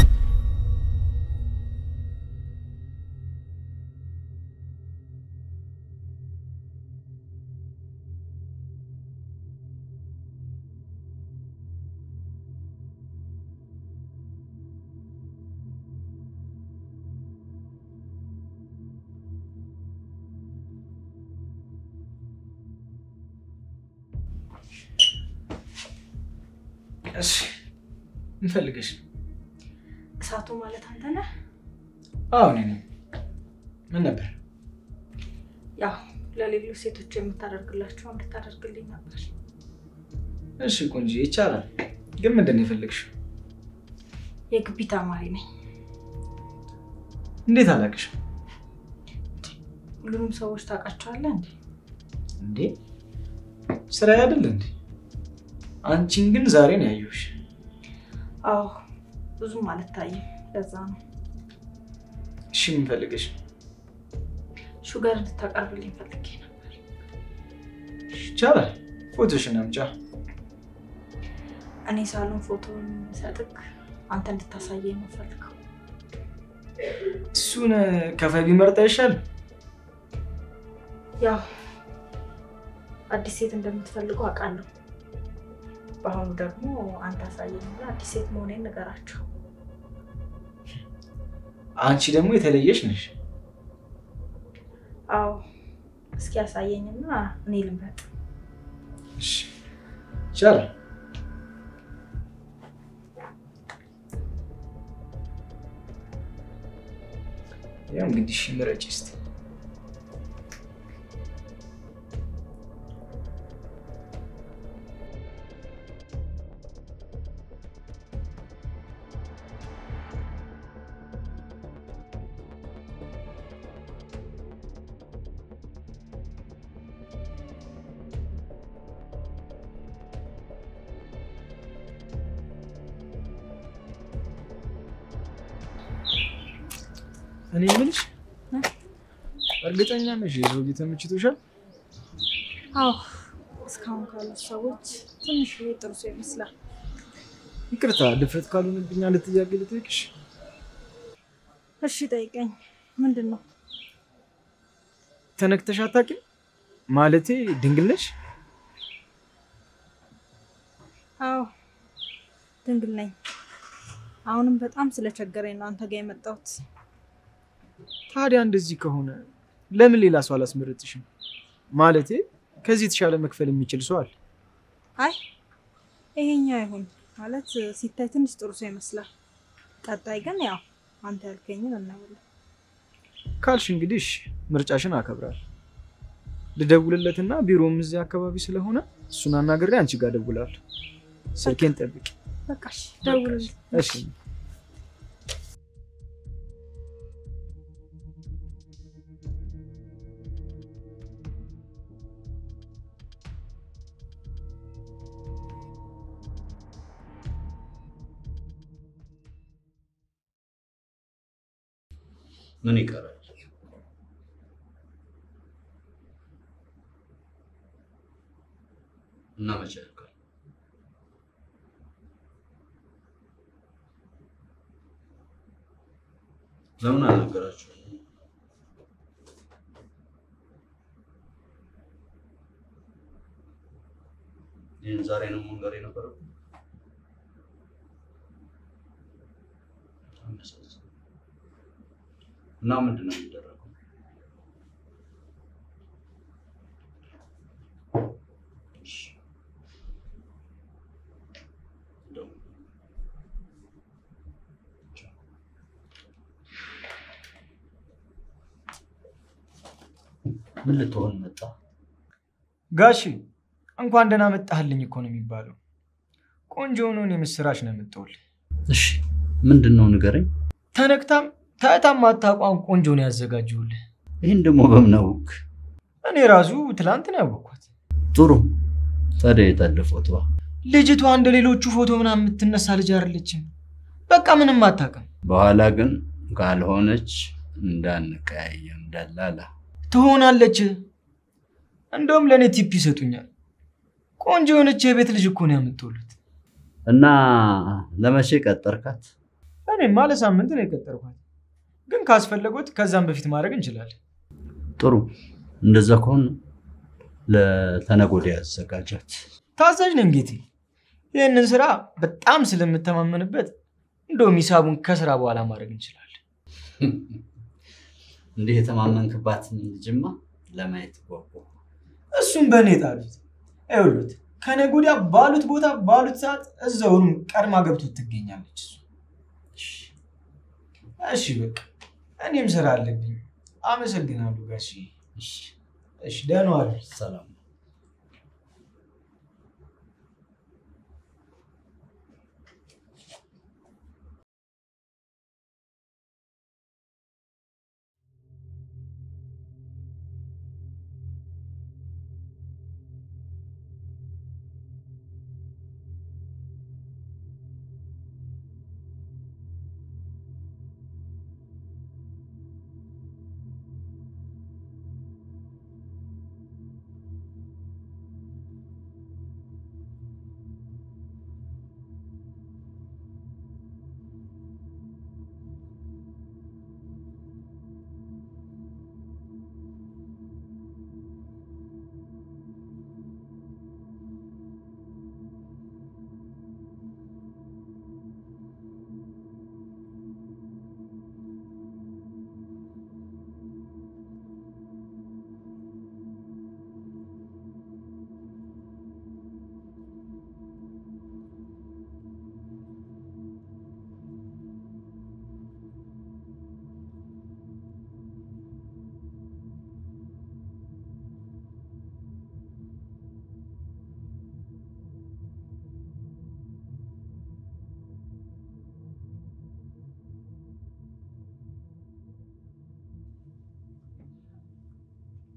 እሺ ምን ፈልገሽ ነው? እሳቱ ማለት አንተ ነህ? አዎ እኔ ነኝ። ምን ነበር? ያው ለሌሎች ሴቶች የምታደርግላቸው እንድታደርግልኝ ነበር። እሺ ቆንጆ ይቻላል። ግን ምንድን ነው የፈለግሽው? የግቢ ተማሪ ነኝ። እንዴት አላውቅሽም? ሁሉንም ሰዎች ታውቃቸዋለህ እንዴ? እንዴ ስራ አይደል እንዴ? አንቺን ግን ዛሬ ነው ያየሁሽ። አዎ ብዙም አልታይም። ለዛ ነው እሺ ምን ፈልገሽ ነው? ሹገር እንድታቀርብልኝ ፈልጌ ነበር። እሺ፣ ይቻላል። ፎቶሽን አምጫ። እኔ ሳሎን ፎቶን ሰጥክ አንተ እንድታሳየኝ ነው ፈልገው። እሱን ከፋይ ቢመርጥ አይሻልም? ያው አዲስ ሴት እንደምትፈልገው አውቃለሁ። በአሁኑ ደግሞ አንተ አሳየኝና አዲስ ሴት መሆኔን ንገራቸው። አንቺ ደግሞ የተለየሽ ነሽ። አዎ እስኪ ያሳየኝና እኔ ልምረጥ። እሺ ይቻላል። ያው እንግዲህ እሺ ምረጭ እስኪ። እኔ የምልሽ እርግጠኛ ነሽ የሰውዬ ተመችቶሻል? አዎ እስካሁን ካሉት ሰዎች ትንሽ ጥሩ ሰው ይመስላል። ይቅርታ ድፍረት ካልሆነብኝ አንድ ጥያቄ ልጠይቅሽ። እሺ ጠይቀኝ። ምንድን ነው? ተነክተሽ አታውቂም? ማለቴ ድንግል ነሽ? አዎ ድንግል ነኝ። አሁንም በጣም ስለቸገረኝ ነው አንተ ጋር የመጣሁት። ታዲያ እንደዚህ ከሆነ ለምን ሌላ ሰው አላስመረጥሽም? ማለቴ ከዚህ የተሻለ መክፈል የሚችል ሰው አለ። አይ ይሄኛው አይሁን ማለት ሲታይ ትንሽ ጥሩ ሰው ይመስላል። ቀጣይ ግን ያው አንተ ያልከኝን እናያለን። ካልሽ እንግዲህ እሺ፣ ምርጫሽን አከብራል። ልደውልለትና ቢሮም እዚህ አካባቢ ስለሆነ እሱን አናግሬ አንቺ ጋር ደውላለሁ። ስልኬን ጠብቂ። በቃ እሺ፣ ደውልልኝ። እሺ። ምን ይቀራል? እና መቼ ያልቃል? ለምን አልነገራችሁ? ይህን ዛሬ ነው መንገር የነበረው። በጣም ያሳዝናል። እና ምንድን ነው የሚደረገው? እሺ። እንደው ምን ልትሆን መጣ? ጋሺ እንኳን ደህና መጣህልኝ እኮ ነው የሚባለው። ቆንጆ የሆነውን የምስራች ነው የምትውል። እሺ ምንድን ነው ንገረኝ። ተነክታም ታይታም ማታቋም ቆንጆ ነው ያዘጋጀሁልህ። ይህን ደግሞ በምን አወቅ? እኔ ራሱ ትላንት ነው ያወቅኳት። ጥሩ። ታዲያ የታለ ፎቶዋ? ልጅቷ እንደ ሌሎቹ ፎቶ ምናምን የምትነሳ ልጅ አይደለችም። በቃ ምንም አታውቅም። በኋላ ግን ካልሆነች እንዳንቀያየም ደላላ። ትሆናለች። እንደውም ለእኔ ቲፕ ይሰጡኛል። ቆንጆ የሆነች የቤት ልጅ እኮ ነው ያመጣሁለት። እና ለመቼ ቀጠርካት? እኔማ ለሳምንት ነው የቀጠርኳት፣ ግን ካስፈለጎት ከዛም በፊት ማድረግ እንችላለን። ጥሩ። እንደዛ ከሆነ ለተነገ ወዲያ ያዘጋጃት። ታዛዥ ነኝ ጌቴ። ይህንን ስራ በጣም ስለምተማመንበት እንደውም ሂሳቡን ከስራ በኋላ ማድረግ እንችላለን። እንዲህ የተማመንክባትን ልጅማ ለማየት ጓጓ። እሱም በእኔ ጣሉት። ይኸውልዎት ከነገ ወዲያ ባሉት ቦታ ባሉት ሰዓት እዛውኑ ቀድማ ገብቶ ትገኛለች። እሱ እሺ በቃ እኔም ስራ አለብኝ። አመሰግናለሁ ጋሺ። እሺ ደህና ዋሉ። ሰላም።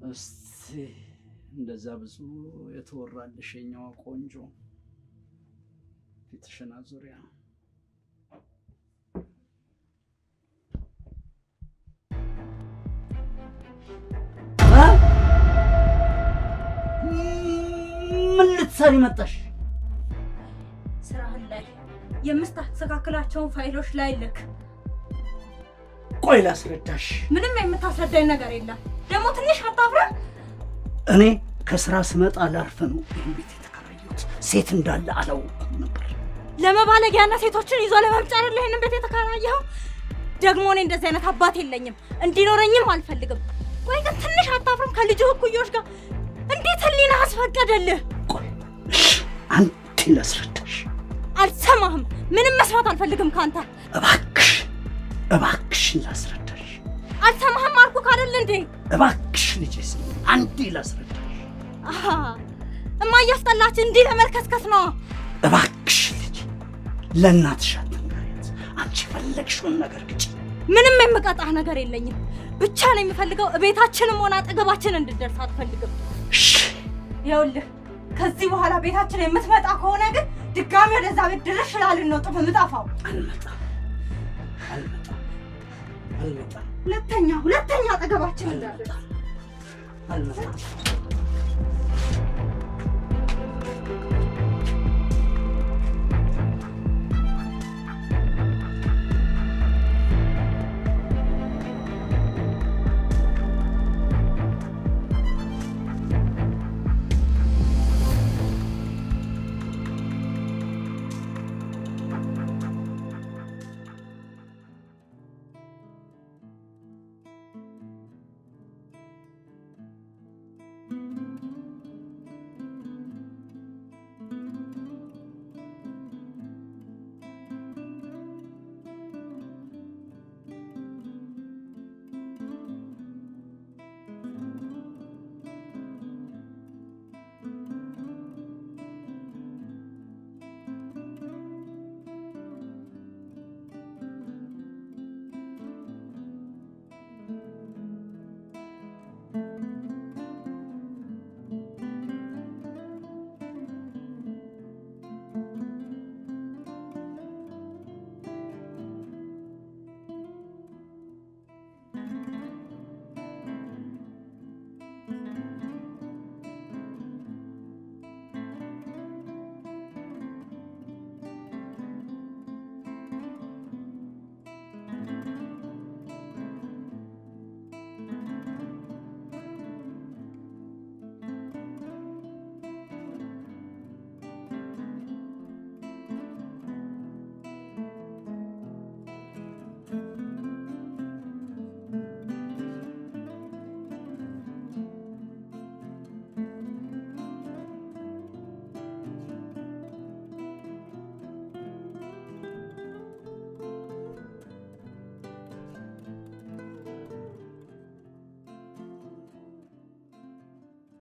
እስቲ እንደዛ ብዙ የተወራልሽ የኛዋ ቆንጆ ፊትሽን አዙሪያ ምን ልትሰሪ መጣሽ? ስራህን ላይ የምታስተካክላቸውን ፋይሎች ላይ ልክ። ቆይ ላስረዳሽ። ምንም የምታስረዳኝ ነገር የለም። ደግሞ ትንሽ አታፍረም? እኔ ከስራ ስመጣ ላርፍ ነው ይህን ቤት የተከራየሁት። ሴት እንዳለ አላወቅኩም ነበር። ለመባለጊያና ሴቶችን ይዞ ለመምጫር ይህንን ቤት የተከራየኸው? ደግሞ እኔ እንደዚህ አይነት አባት የለኝም፣ እንዲኖረኝም አልፈልግም። ወይ ግን ትንሽ አታፍርም? ከልጅ እኩዮች ጋር እንዴት ህሊና አስፈቀደልህ? ቆይ እሺ፣ አንዴ ላስረዳሽ። አልሰማህም። ምንም መስማት አልፈልግም ካንተ። እባክሽ እባክሽን ላስረዳሽ። አልሰማህም አልኩህ አይደል እንዴ? እባክሽ ልጄ ስሚ፣ አንዴ ላስረዳሽ። አሃ እማዬ አስጠላች። እንዲህ ለመልከስከስ ነው። እባክሽ ልጄ ለእናትሽ አትንገሪያት። አንቺ የፈለግሽውን ነገር ግጭ። ምንም የምቀጣህ ነገር የለኝም። ብቻ ነው የምፈልገው ቤታችንም ሆነ አጠገባችን እንድደርስ አትፈልግም። እሺ ይኸውልህ ከዚህ በኋላ ቤታችን የምትመጣ ከሆነ ግን ድጋሚ ወደዛ ቤት ድርሽ ላልን ነው ጥፍ የምጠፋው። አልመጣም አልመጣም አልመጣም ሁለተኛ ሁለተኛ አጠገባችን እንዳደርስ አልመጣም